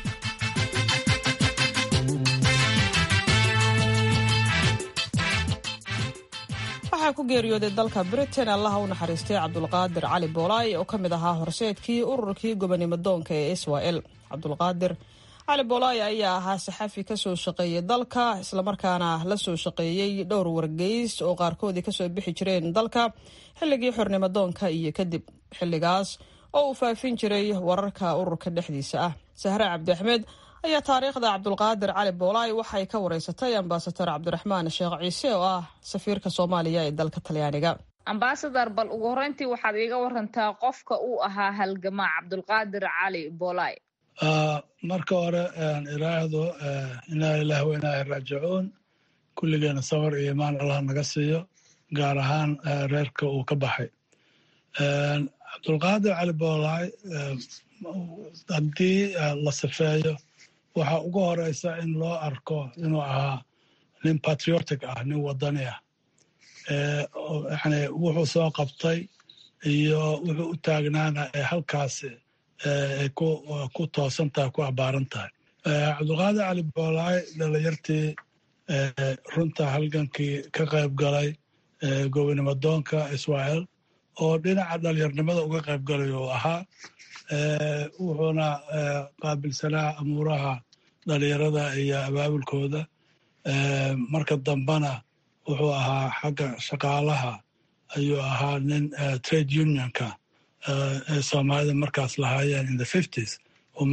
waxaa ku geeriyooday dalka britain allaha u naxariistay cabdulqaadir cali boolaay oo ka mid ahaa horseedkii ururkii gobonimo doonka ee israel cabdulqaadir cali boolay ayaa ahaa saxafi kasoo shaqeeyey dalka islamarkaana la soo shaqeeyey dhowr wargeys oo qaarkoodii kasoo bixi jireen dalka xilligii xornimo doonka iyo kadib xilligaas oo uu faafin jiray wararka ururka dhexdiisa ah sahre cabdi axmed ayaa taariikhda cabdulqaadir cali boolay waxay ka wareysatay ambasador cabdiraxmaan sheekh ciise oo ah safiirka soomaaliya ee dalka talyaaniga ambasador bal ugu horreyntii waxaad iiga warantaa qofka uu ahaa halgamaa cabdulqaadir cali boolay marka hore iraahdo inaa ilaah wa inaa raajicuun kulligeena sawir iyo imaan allah naga siiyo gaar ahaan reerka uu ka baxay cabdulqaadir cali boolay haddii la sifeeyo waxaa ugu horeysa in loo arko inuu ahaa nin patriotic ah nin wadani ah yani wuxuu soo qabtay iyo wuxuu u taagnaana ee halkaasi ay ku toosan tahay ku abbaaran tahay cabdulqaadir cali boolaay dhalinyartii runta halgankii ka qayb galay gobonimo doonka israel oo dhinaca dhalinyarnimada uga qayb galay uu ahaa wuxuuna qaabilsanaa amuuraha dhalinyarada iyo abaabulkooda marka dambena wuxuu ahaa xagga shaqaalaha ayuu ahaa nin trade unionka ee soomaalida markaas lahaayeen in the fifties oo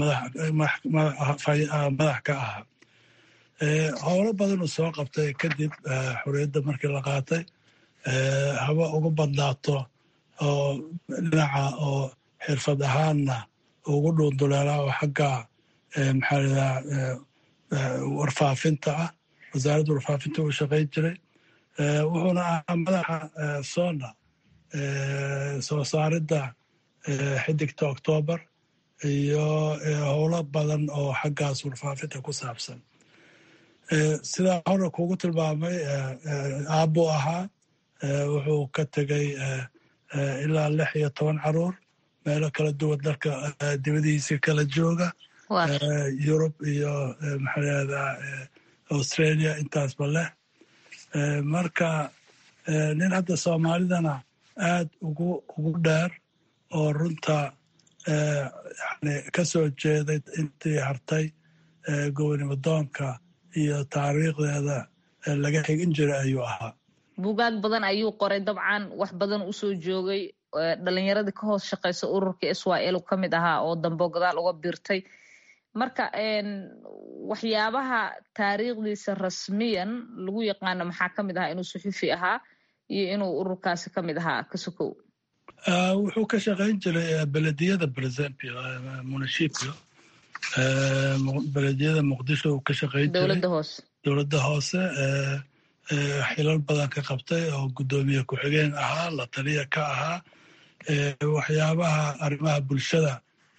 madax ka ahaa howlo badan uu soo qabtay kadib xorriyadda markii la qaatay haba ugu badnaato oo dhinaca oo xirfad ahaanna ugu dhuunduleelaa oo xagga maxaa ladaa warfaafinta ah wasaaradda warfaafinta uu shaqayn jiray wuxuuna ahaa madaxa sona soo saaridda xidigta octoobar iyo howlo badan oo xaggaas warfaafinta ku saabsan sidaa hore kugu tilmaamay aabbuu ahaa wuxuu ka tegey ilaa lix iyo toban caruur meelo kala duwan dalka dibadihiisii kala jooga yurub iyo maxaa lahahdaa australia intaasba leh marka nin hadda soomaalidana aad ugu ugu dheer oo runta yani ka soo jeeday intii hartay gobonimo doonka iyo taariikhdeeda laga xigin jiray ayuu ahaa buugaag badan ayuu qoray dabcan wax badan usoo joogay dhalinyaradii ka hoos shaqeysa ururka israel ka mid ahaa oo dambo gadaal uga biirtay marka waxyaabaha taariikhdiisa rasmiyan lagu yaqaano maxaa ka mid ahaa inuu suxufi ahaa iyo inuu ururkaasi ka mid ahaa kasokow wuxuu ka shaqayn jiray belediyada presempio municipio belediyada muqdisho uu ka shaqayn jiray dowladda hoose dowladda hoose xilal badan ka qabtay oo guddoomiye ku-xigeen ahaa la taliya ka ahaa waxyaabaha arrimaha bulshada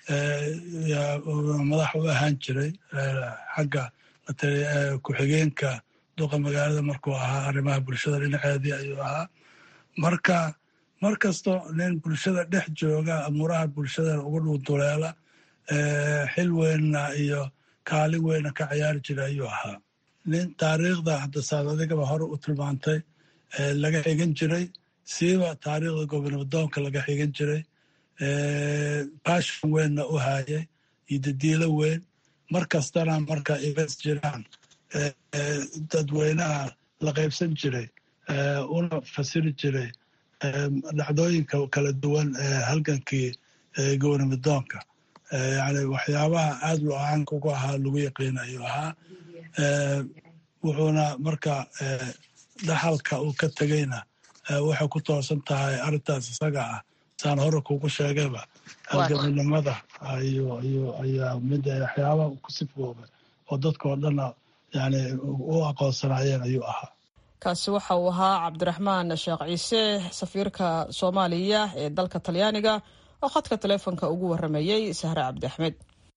madax u ahaan jiray xagga ku-xigeenka duqa magaalada markuu ahaa arrimaha bulshada dhinaceedii ayuu ahaa marka mar kasto nin bulshada dhex jooga amuuraha bulshada ugu dhuunduleela xil weynna iyo kaalin weynna ka ciyaari jira ayuu ahaa nin taariikhda hadda saad adigaba hore u tilmaantay laga xigan jiray siiba taariikhda gobonimodoonka laga xigan jiray bashon weynna u haayay iyo dadiilo weyn mar kastana marka igas jiraan dadweynaha la qaybsan jiray una fasiri jiray dhacdooyinka kala duwan ee halgankii gobonimodoonka yani waxyaabaha aad lo caanka ugu ahaa lagu yaqiin ayuu ahaa wuxuuna marka dhaxalka uu ka tegeyna waxay ku toosan tahay arrintaas isaga ah saan hore kugu sheegayba halgaminimada ayaa mid waxyaabaha ku sifooba oo dadkao dhanna yani u aqoonsanaayeen ayuu ahaa kaasi waxa uu ahaa cabdiraxmaan sheekh ciise safiirka soomaaliya ee dalka talyaaniga oo khadka taleefonka ugu waramayey sahre cabdi axmed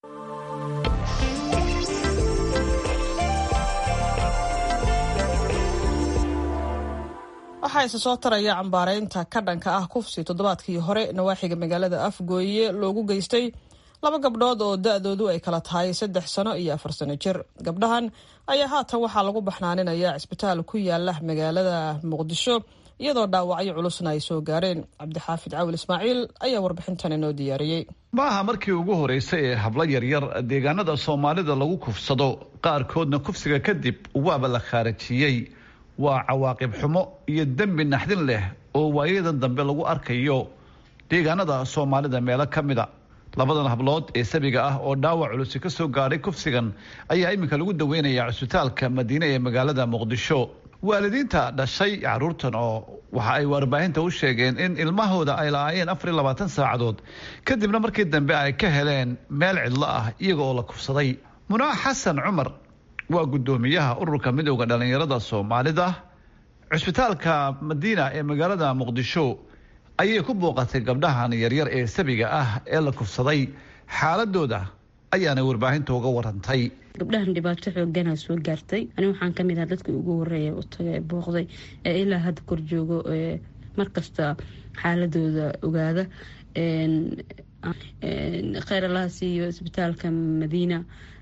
waxaa isa soo taraya cambaareynta ka dhanka ah kufsi toddobaadkii hore nawaaxiga magaalada afgooye loogu geystay laba gabdhood oo da-doodu ay kala tahay saddex sano iyo afar sano jir gabdhahan ayaa haatan waxaa lagu baxnaaninayaa cisbitaal ku yaala magaalada muqdisho iyadoo dhaawacyo culusna ay soo gaareen cabdixaafid cawil ismaaciil ayaa warbixintan inoo diyaariyey ma aha markii ugu horreysay ee hablo yaryar deegaanada soomaalida lagu kufsado qaarkoodna kufsiga kadib waaba la khaarajiyey waa cawaaqib xumo iyo dembi naxdin leh oo waayadan dambe lagu arkayo deegaanada soomaalida meelo ka mida labadan hablood ee sabiga ah oo dhaawac culusi ka soo gaadhay kufsigan ayaa iminka lagu daweynayaa cusbitaalka madiine ee magaalada muqdisho waalidiinta dhashay caruurtan oo waxa ay warbaahinta u sheegeen in ilmahooda ay la-aayeen afar iyo labaatan saacadood kadibna markii dambe ay ka heleen meel cidlo ah iyaga oo la kufsaday munaa xasan cumar waa guddoomiyaha ururka midowda dhallinyarada soomaalida cusbitaalka madiina ee magaalada muqdisho ayay ku booqatay gabdhahan yaryar ee sabiga ah ee la kufsaday xaaladooda ayaana warbaahinta uga warantay gabdhahan dhibaato xoogana soo gaartay ani waxaan kamid aha dadkii ugu horeeya u taga booqday ee ilaa hadda kor joogo markasta xaaladooda ogaada kheyr allaha siiyo isbitaalka madiina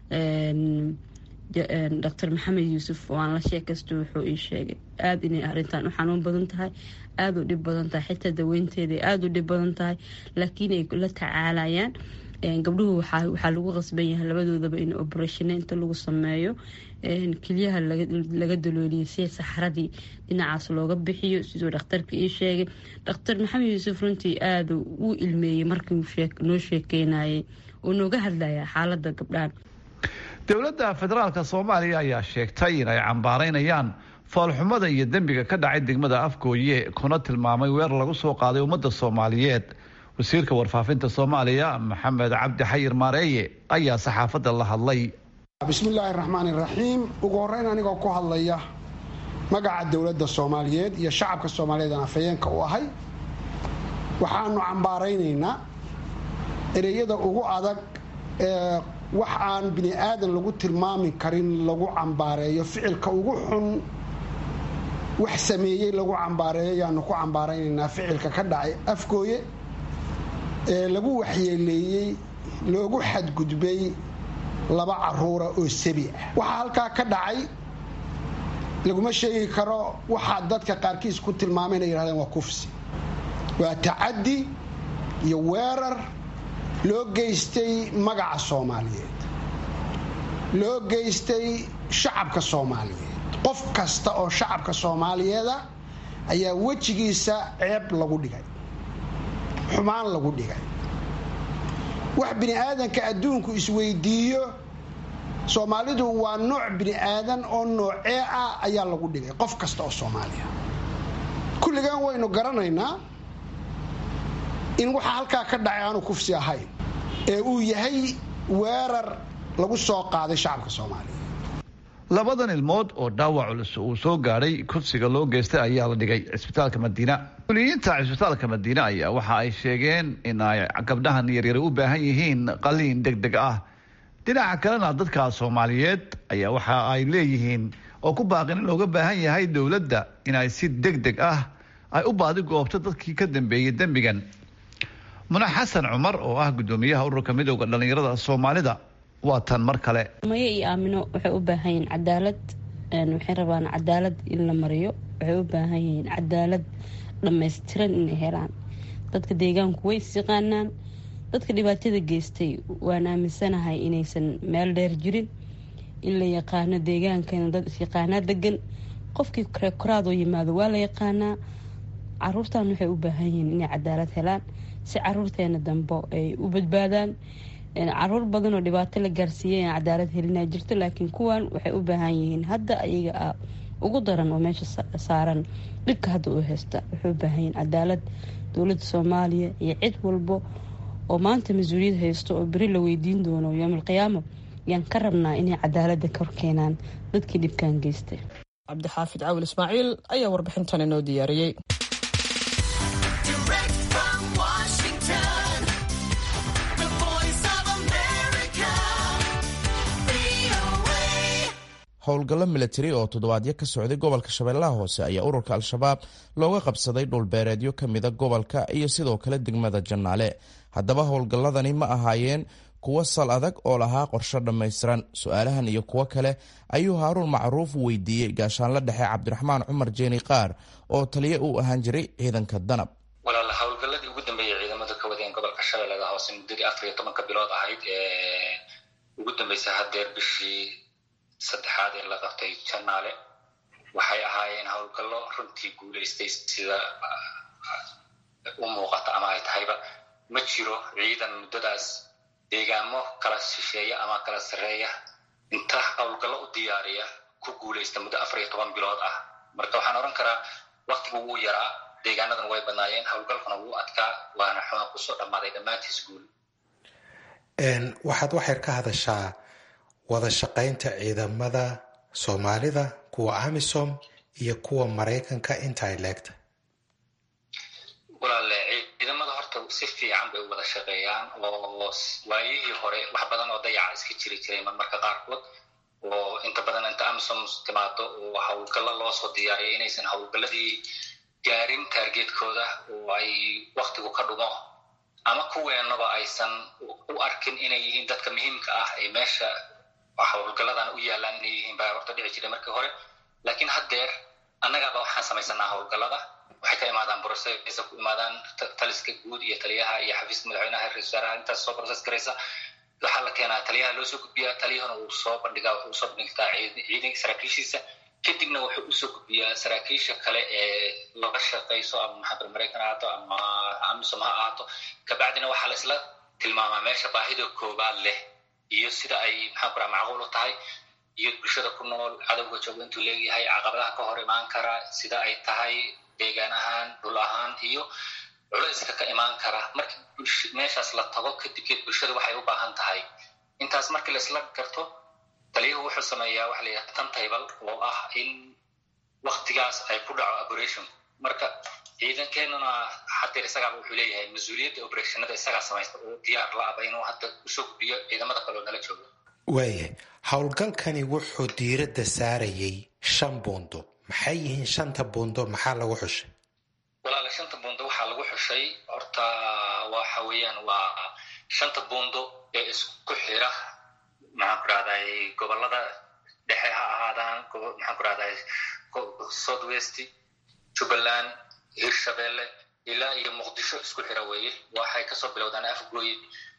doctor maxamed yuusuf oo aan la sheekaysto wuxuu ii sheegay aada inay arrintan u xanuun badan tahay aada u dhib badan tahay xitaa daweynteeda aada u dhib badan tahay laakiin ay la tacaalayaan gabdhuhu waxaa lagu qasban yahay labadoodaba in oberationa inta lagu sameeyo keliyaha laga dalooliyay si saxradii dhinacaas looga bixiyo siduu dhakhtarka ii sheegay dhakhtar maxamed yuusuf runtii aada u ilmeeyey markii noo sheekeynayay oo nooga hadlaya xaalada gabdhahan dowladda federaalka soomaaliya ayaa sheegtay in ay cambaaraynayaan foolxumada iyo dembiga ka dhacay degmada afgooye kuna tilmaamay weerar lagu soo qaaday ummadda soomaaliyeed wasiirka warfaafinta soomaaliya maxamed cabdi xayir maareeye ayaa saxaafadda la hadlay bismillaahi raxmaan iraxiim ugu horeyn anigoo ku hadlaya magaca dowladda soomaaliyeed iyo shacabka soomaaliyeed aan afhayeenka u ahay waxaanu cambaaraynaynaa ereyada ugu adag ee wax aan bini aadan lagu tilmaami karin lagu cambaareeyo ficilka ugu xun wax sameeyey lagu cambaareeyo ayaanu ku cambaaraynaynaa ficilka ka dhacay afgooye ee lagu waxyeeleeyey loogu xadgudbay laba caruura oo sabi ah waxaa halkaa ka dhacay laguma sheegi karo waxaa dadka qaarkiis ku tilmaamay inay yidhahdeen waa kufsi waa tacaddi iyo weerar loo geystay magaca soomaaliyeed loo geystay shacabka soomaaliyeed qof kasta oo shacabka soomaaliyeeda ayaa wejigiisa ceeb lagu dhigay xumaan lagu dhigay wax bini aadanka adduunku isweydiiyo soomaalidu waa nooc bini aadan oo noocee ah ayaa lagu dhigay qof kasta oo soomaaliya kulligan waynu garanaynaa in waxa halkaa ka dhacay aanu kufsi ahayn ee uu yahay weerar lagu soo qaaday shacabka soomaaliya labadan ilmood oo dhaawac culus uu soo gaadhay kufsiga loo geystay ayaa la dhigay cisbitaalka madiina mas-uuliyiinta cisbitaalka madiine ayaa waxa ay sheegeen in ay gabdhahan yaryar u baahan yihiin qaliin deg deg ah dhinaca kalena dadka soomaaliyeed ayaa waxa ay leeyihiin oo ku baaqin in looga baahan yahay dowladda in ay si deg deg ah ay u baadi goobto dadkii ka dambeeyey dembigan muna xasan cumar oo ah guddoomiyaha ururka midowda dhallinyarada soomaalida waa tan mar kale maye iyo aamino waxay u baahan yihiin cadaalad waxay rabaan cadaalad in la mariyo waxay u baahan yihiin cadaalad dhammaystiran inay helaan dadka deegaanku way isyaqaanaan dadka dhibaatada geystay waan aaminsanahay inaysan meel dheer jirin in la yaqaano deegaankana dad isyaqaanaa degan qofkii koraadoo yimaado waa la yaqaanaa caruurtan waxay u baahan yihiin inay cadaalad helaan si caruurteena dambe ay u badbaadaan caruur badan oo dhibaato la gaarsiiyay aan cadaalad helinaa jirto laakiin kuwan waxay u baahan yihiin hadda ayaga ah ugu daran oo meesha saaran dhibka hadda uu haysta waxay u baahan yihiin cadaalad dowladda soomaaliya iyo cid walbo oo maanta mas-uuliyad haysto oo beri la weydiin doono yoomalqiyaamo yaan ka rabnaa inay cadaalada kor keenaan dadkii dhibkan geystay cabdixaafid cawil ismaaciil ayaa warbixintan inoo diyaariyey howlgallo milatari oo toddobaadyo ka socday gobolka shabeellaha hoose ayaa ururka al-shabaab looga qabsaday dhulbeereedyo ka mida gobolka iyo sidoo kale degmada jannaale haddaba howlgalladani ma ahaayeen kuwo sal adag oo lahaa qorsho dhammaystiran su-aalahan iyo kuwo kale ayuu haaruun macruuf weydiiyey gaashaanla dhexe cabdiraxmaan cumar jeeni qaar oo taliye uu ahaan jiray ciidanka danab walaala howlgalladii ugu dambeeyay ciidamadu ka wadeen gobolka shabeellada hoose muddadii afar iyo tobanka bilood ahayd ee ugu dambeysay haddeer bishii saddexaad ee la qabtay janaale waxay ahaayeen howlgallo runtii guulaystay sida u muuqata ama ay tahayba ma jiro ciidan muddadaas deegaamo kala shisheeya ama kala sarreeya inta howlgallo u diyaariya ku guulaysta muddo afar iyo toban bilood ah marka waxaan odhan karaa waktigu wuu yaraa deegaanadan way badnaayeen howlgalkuna wuu adkaa waana xuna kusoo dhammaaday dhammaantiis guul waxaad waxyar ka hadashaa wada shaqaynta ciidamada soomaalida kuwa amisom iyo kuwa maraykanka inta ay leegta walaale ciidamada horta si fiican bay u wada shaqeeyaan oo waayihii hore wax badan oo dayaca iska jiri jiray marmarka qaarkood oo inta badan inta amisom timaado oo howlgallo loo soo diyaariyay inaysan howlgalladii gaarin taargeedkooda oo ay waktigu ka dhumo ama kuweenaba aysan u arkin inay yihiin dadka muhiimka ah ee meesha howlgalladan u yaalaan inay yihiin baa horta dhici jiray markii hore laakiin haddeer annagaaba waxaan samaysanaa howlgallada waxay ka imaadaan brocesa ku imaadaan taliska guud iyo taliyaha iyo xafiiska madaxweynaha ra-isul wasaaraha intaas soo process garaysa waxaa la keenaa taliyaha loo soo gudbiyaa taliyahuna uu soo bandhigaa wuxuu usoo bandhigtaa ciidanka saraakiishiisa kadibna wuxuu usoo gudbiyaa saraakiisha kale ee laga shaqayso ama maxamed maraykan ha ahaato ama amisom ha ahaato kabacdina waxaa la isla tilmaamaa meesha baahida koobaad leh iyo sida ay maxaan ku raha macquul u tahay iyo bulshada ku nool cadowga jooga intuu leeyahay caqabadaha ka hor imaan kara sida ay tahay deegaan ahaan dhul ahaan iyo culayska ka imaan kara marka meeshaas la tago kadibkeed bulshada waxay u baahan tahay intaas markii laisla garto taliyuhu wuxuu sameeyaa waxa la yidhaha tantable oo ah in waktigaas ay ku dhaco operation marka ciidankeenuna hadeer isagaaba wuxuu leeyahay mas-uuliyadda operationada isagaa samaysta oo diyaar la aba inuu hadda usoo gudbiyo ciidamada kale oo nala jooga waaya howlgalkani wuxuu diiradda saarayay shan buundo maxay yihiin shanta buundo maxaa lagu xushay walaala shanta buundo waxaa lagu xushay horta waxa weeyaan waa shanta buundo ee isku xira maxaan ku rahday gobolada dhexe ha ahaadaan maxaan ku rahday south west jubbaland hirshabelle ilaa iyo muqdisho isku xira weeye waxay kasoo bilowdaan afgooye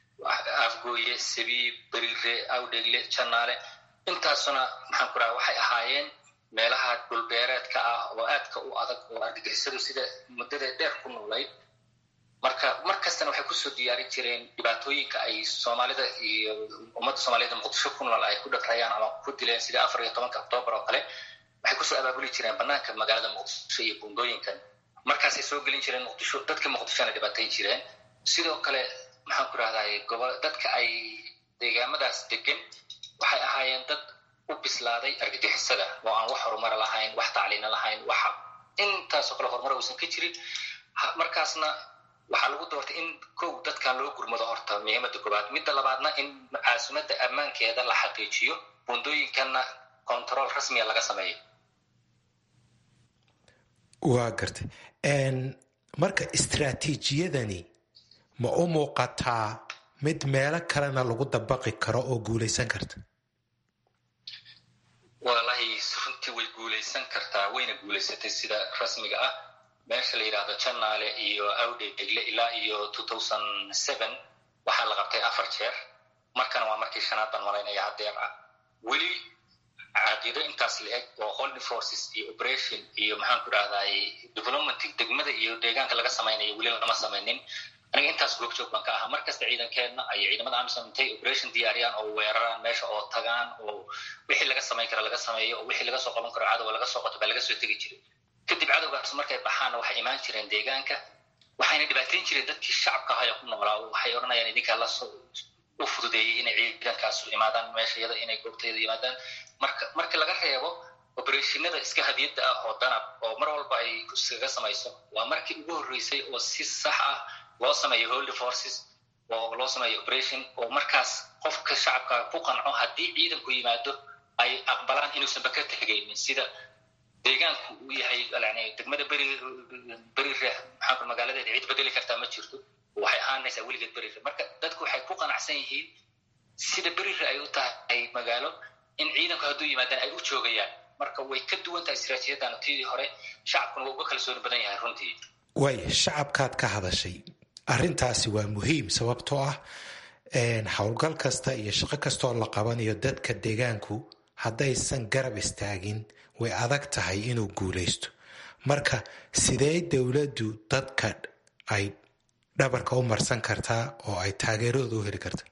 afgooye sabiib beriire awdhegle janaale intaasuna maxaan ku raha waxay ahaayeen meelaha dhulbeereedka ah oo aadka u adag oo argagixisadu sida muddada dheer ku noolayd marka mar kastana waxay kusoo diyaarin jireen dhibaatooyinka ay soomaalida iyo ummadda soomaaliyed muqdisho ku nool ay ku dhagrayaan ama ku dileen sida afar iyo tobanka octoobar oo kale waxay kusoo abaabuli jireen banaanka magaalada muqdisho iyo buundooyinkan markaasay soo gelin jireen muqdisho dadka muqdishona dhibaatayn jireen sidoo kale maxaan ku rahday gobo dadka ay deegaamadaas degan waxay ahaayeen dad u bislaaday argagixisada oo aan wax horumara lahayn wax tacliina lahayn waxa intaasoo kale horumar uusan ka jirin markaasna waxaa lagu doortay in kow dadkan loo gurmado horta muhiimada koobaad midda labaadna in caasimadda ammaankeeda la xaqiijiyo buundooyinkanna control rasmiga laga sameeyo waa gartay marka istraatiijiyadani ma u muuqataa mid meelo kalena lagu dabaqi karo oo guulaysan karta walahi runtii way guulaysan kartaa wayna guulaysatay sida rasmiga ah meesha la yidhaahdo janaale iyo awdheegle ilaa iyo waxaa la qabtay afar jeer markana waa markii shanaad baan malaynaya hadeer ah weli caqiido intaas la-eg oo holding forces iyo operation iyo maxaan ku rahday development degmada iyo deegaanka laga samaynayo weli lama samaynin aniga intaas googjoog baan ka ahaa markasta ciidankeenna iyo ciidamada amisom intay operation diyaariyaan oo weeraraan meesha oo tagaan oo wixii laga samayn kara laga sameeyo oo wixii laga soo qaban karo cadowa laga soo qoto baa laga soo tegi jiray kadib cadowgaas markay baxaanna waxay imaan jireen deegaanka waxayna dhibaateyn jireen dadkii shacabka ahaya ku noolaa waxay odhanayaan idinkaa lasoo u fududeeyey inay ciidankaasu imaadaan meeshayada inay goobtayada yimaadaan marka marka laga reebo oberashinada iska hadiyadda ah oo danab oo mar walba ay iskaga samayso waa markii ugu horreysay oo si sax ah loo sameeyo holy forces oo loo sameeyo operation oo markaas qofka shacabka ku qanco haddii ciidanku yimaado ay aqbalaan inuusanba ka tegaynin sida deegaanku uu yahay yani degmada beri beri reex maxaanku magaaladeeda cid bedeli kartaa ma jirto waxay ahaanaysaa weligeed beri reex marka dadku waxay ku qanacsan yihiin sida berira ay u tahay magaalo in ciidanku hadduu yimaadaan ay u joogayaan marka way ka duwan tahay istaraatiijiyadan tidii hore shacabkuna waa uga kalsooni badan yahay runtii waay shacabkaad ka hadashay arrintaasi waa muhiim sababtoo ah howlgal kasta iyo shaqo kastaoo la qabanayo dadka deegaanku haddaysan garab istaagin way adag tahay inuu guulaysto marka sidee dowladdu dadka ay dhabarka u marsan kartaa oo ay taageeradooda u heli karta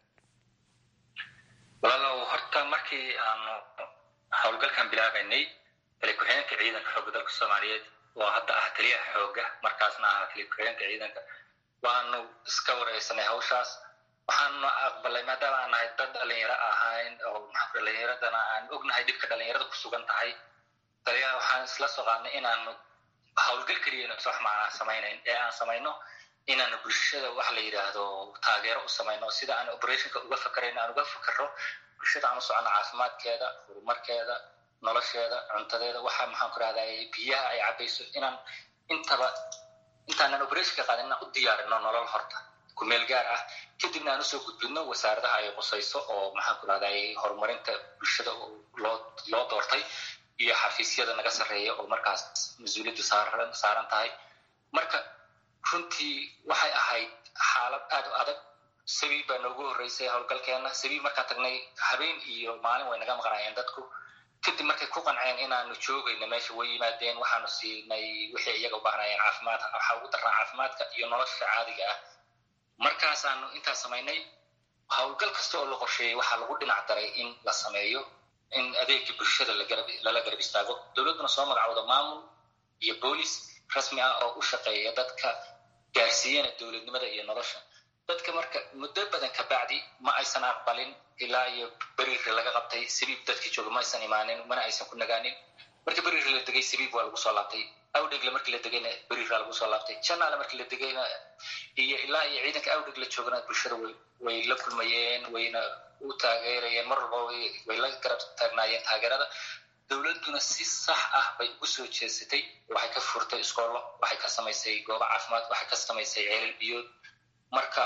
walaalow horta markii aanu howlgalkan bilaabaynay tali ku-xigeenka ciidanka xoogga dalka soomaaliyeed oo hadda ah taliyaha xoogga markaasna ahaa tali ku-xigeenka ciidanka waanu iska wareysanay hawshaas waxaanu aqbalay maadaama aan nahay dad dhalinyaro ahayn oo dhalinyaradana aan ognahay dhibka dhalinyarada ku sugan tahay taliyaha waxaan isla soo qaadnay inaanu howlgal keliyana wax macnaa samaynayn ee aan samayno inaanu bulshada waxa la yidhaahdo taageero u samayno sida aan operationka uga fakarayno aan uga fakaro bulshada aan u socono caafimaadkeeda horumarkeeda nolosheeda cuntadeeda waxa maxaan ku rahday biyaha ay cabayso inaan intaba intaanan operationka qaadin inaan u diyaarino nolol horta kumeel gaar ah kadibna aan usoo gudbidno wasaaradaha ay qusayso oo maxaan ku rahday horumarinta bulshada loo loo doortay iyo xafiisyada naga sarreeya oo markaas mas-uuliyaddu saaran saaran tahay marka runtii waxay ahayd xaalad aad u adag sabiib baa noogu horreysay howlgalkeena sabiib markaan tagnay habeen iyo maalin way naga maqnaayeen dadku kadib markay ku qanceen inaanu joogayna meesha way yimaadeen waxaanu siinay wixii iyaga u baahnaayeen caafimaad waxaa ugu darnaa caafimaadka iyo nolosha caadiga ah markaasaanu intaas samaynay howlgal kasta oo la qorsheeyey waxaa lagu dhinac daray in la sameeyo in adeegii bulshada lala garab istaago dowladduna soo magacowda maamul iyo boolis rasmi ah oo u shaqeeya dadka gaarsiiyana dowladnimada iyo nolosha dadka marka muddo badan kabacdi ma aysan aqbalin ilaa iyo beriiri laga qabtay sabiib dadkii jooga ma aysan imaanin mana aysan ku nagaanin marka beriiri la degay sabiib waa lagu soo laabtay awdhegle markii la degayna beriira lagu soo laabtay janaale markii la degayna iyo ilaa iyo ciidanka awdheg la joogana bulshada way way la kulmayeen wayna u taageerayeen mar walba way la garab taagnaayeen taageerada dowladduna si sax ah bay ugu soo jeesatay waxay ka furtay iskoollo waxay ka samaysay goobo caafimaad waxay ka samaysay ceelal biyood marka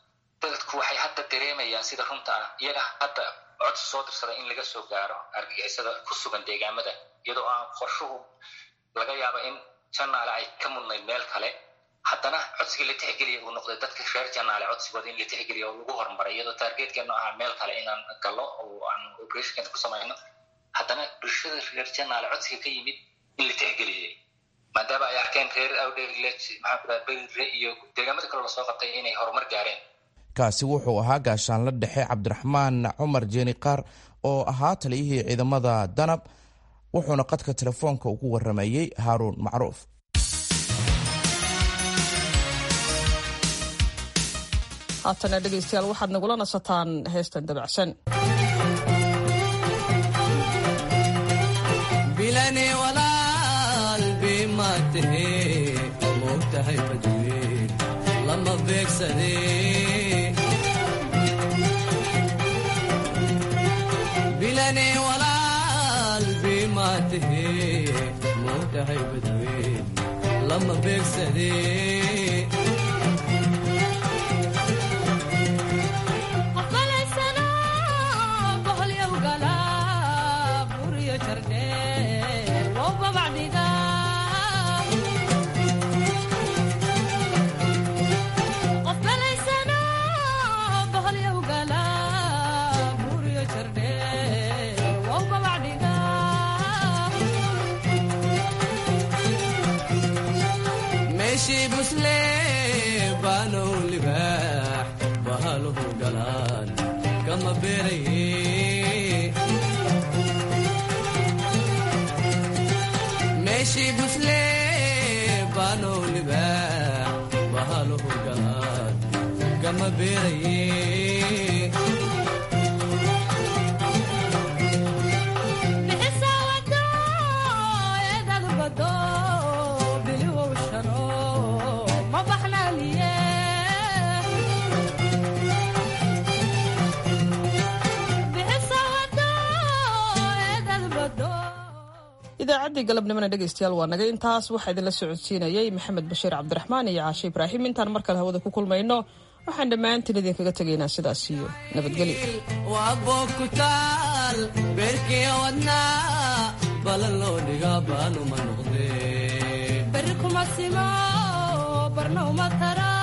dadku waxay hadda dareemayaan sida runta ah iyaga hadda codsi soo dirsada in laga soo gaaro argagixisada ku sugan deegaamada iyadoo aan qorshuhu laga yaabo in janaale ay ka mudnayd meel kale haddana codsiga la tixgeliya uu noqday dadka reer janaale codsigooda in la tixgeliya oo lagu horumaray iyadoo taargeedkeenu ahaa meel kale inaan gallo oo aan operationkeena ku samayno haddana bulshada reer janaale codsiga ka yimid in la tixgeliyey maadaama ay arkeen reer awdhegle maxaa ku dhaha berire iyo deegaamada kale lasoo qabtay inay horumar gaareen kaasi wuxuu ahaa gaashaanla dhexe cabdiraxmaan cumar jeeni qaar oo ahaa taliyihii ciidamada danab wuxuuna qadka telefoonka ugu waramayey haaruun macruuf haatana dhegaystayaal waxaad nagula nasataan heestan dabacsan bilane walaal bimaatahe moogtahay badweyn lama beegsade bilane walaal bimaatahe moogtahay badweyn lama beegsade meeshii busle baanow libaax bahaluhu galaan kama beeraye meeshii busle baanow libaax bahaluhu galaan kama beeraye idaacaddii galabnimona dhegaystayaal waa naga intaas waxaa idinla socodsiinayey maxamed bashiir cabdiraxmaan iyo caashe ibraahim intaan mar kale hawada ku kulmayno waxaan dhammaantiin idinkaga tegaynaa sidaas iyo nabadgelyo waa boog ku taal beerkii wadnaa balan loo dhigaa baanuma noqdee beri kuma simo barna uma tara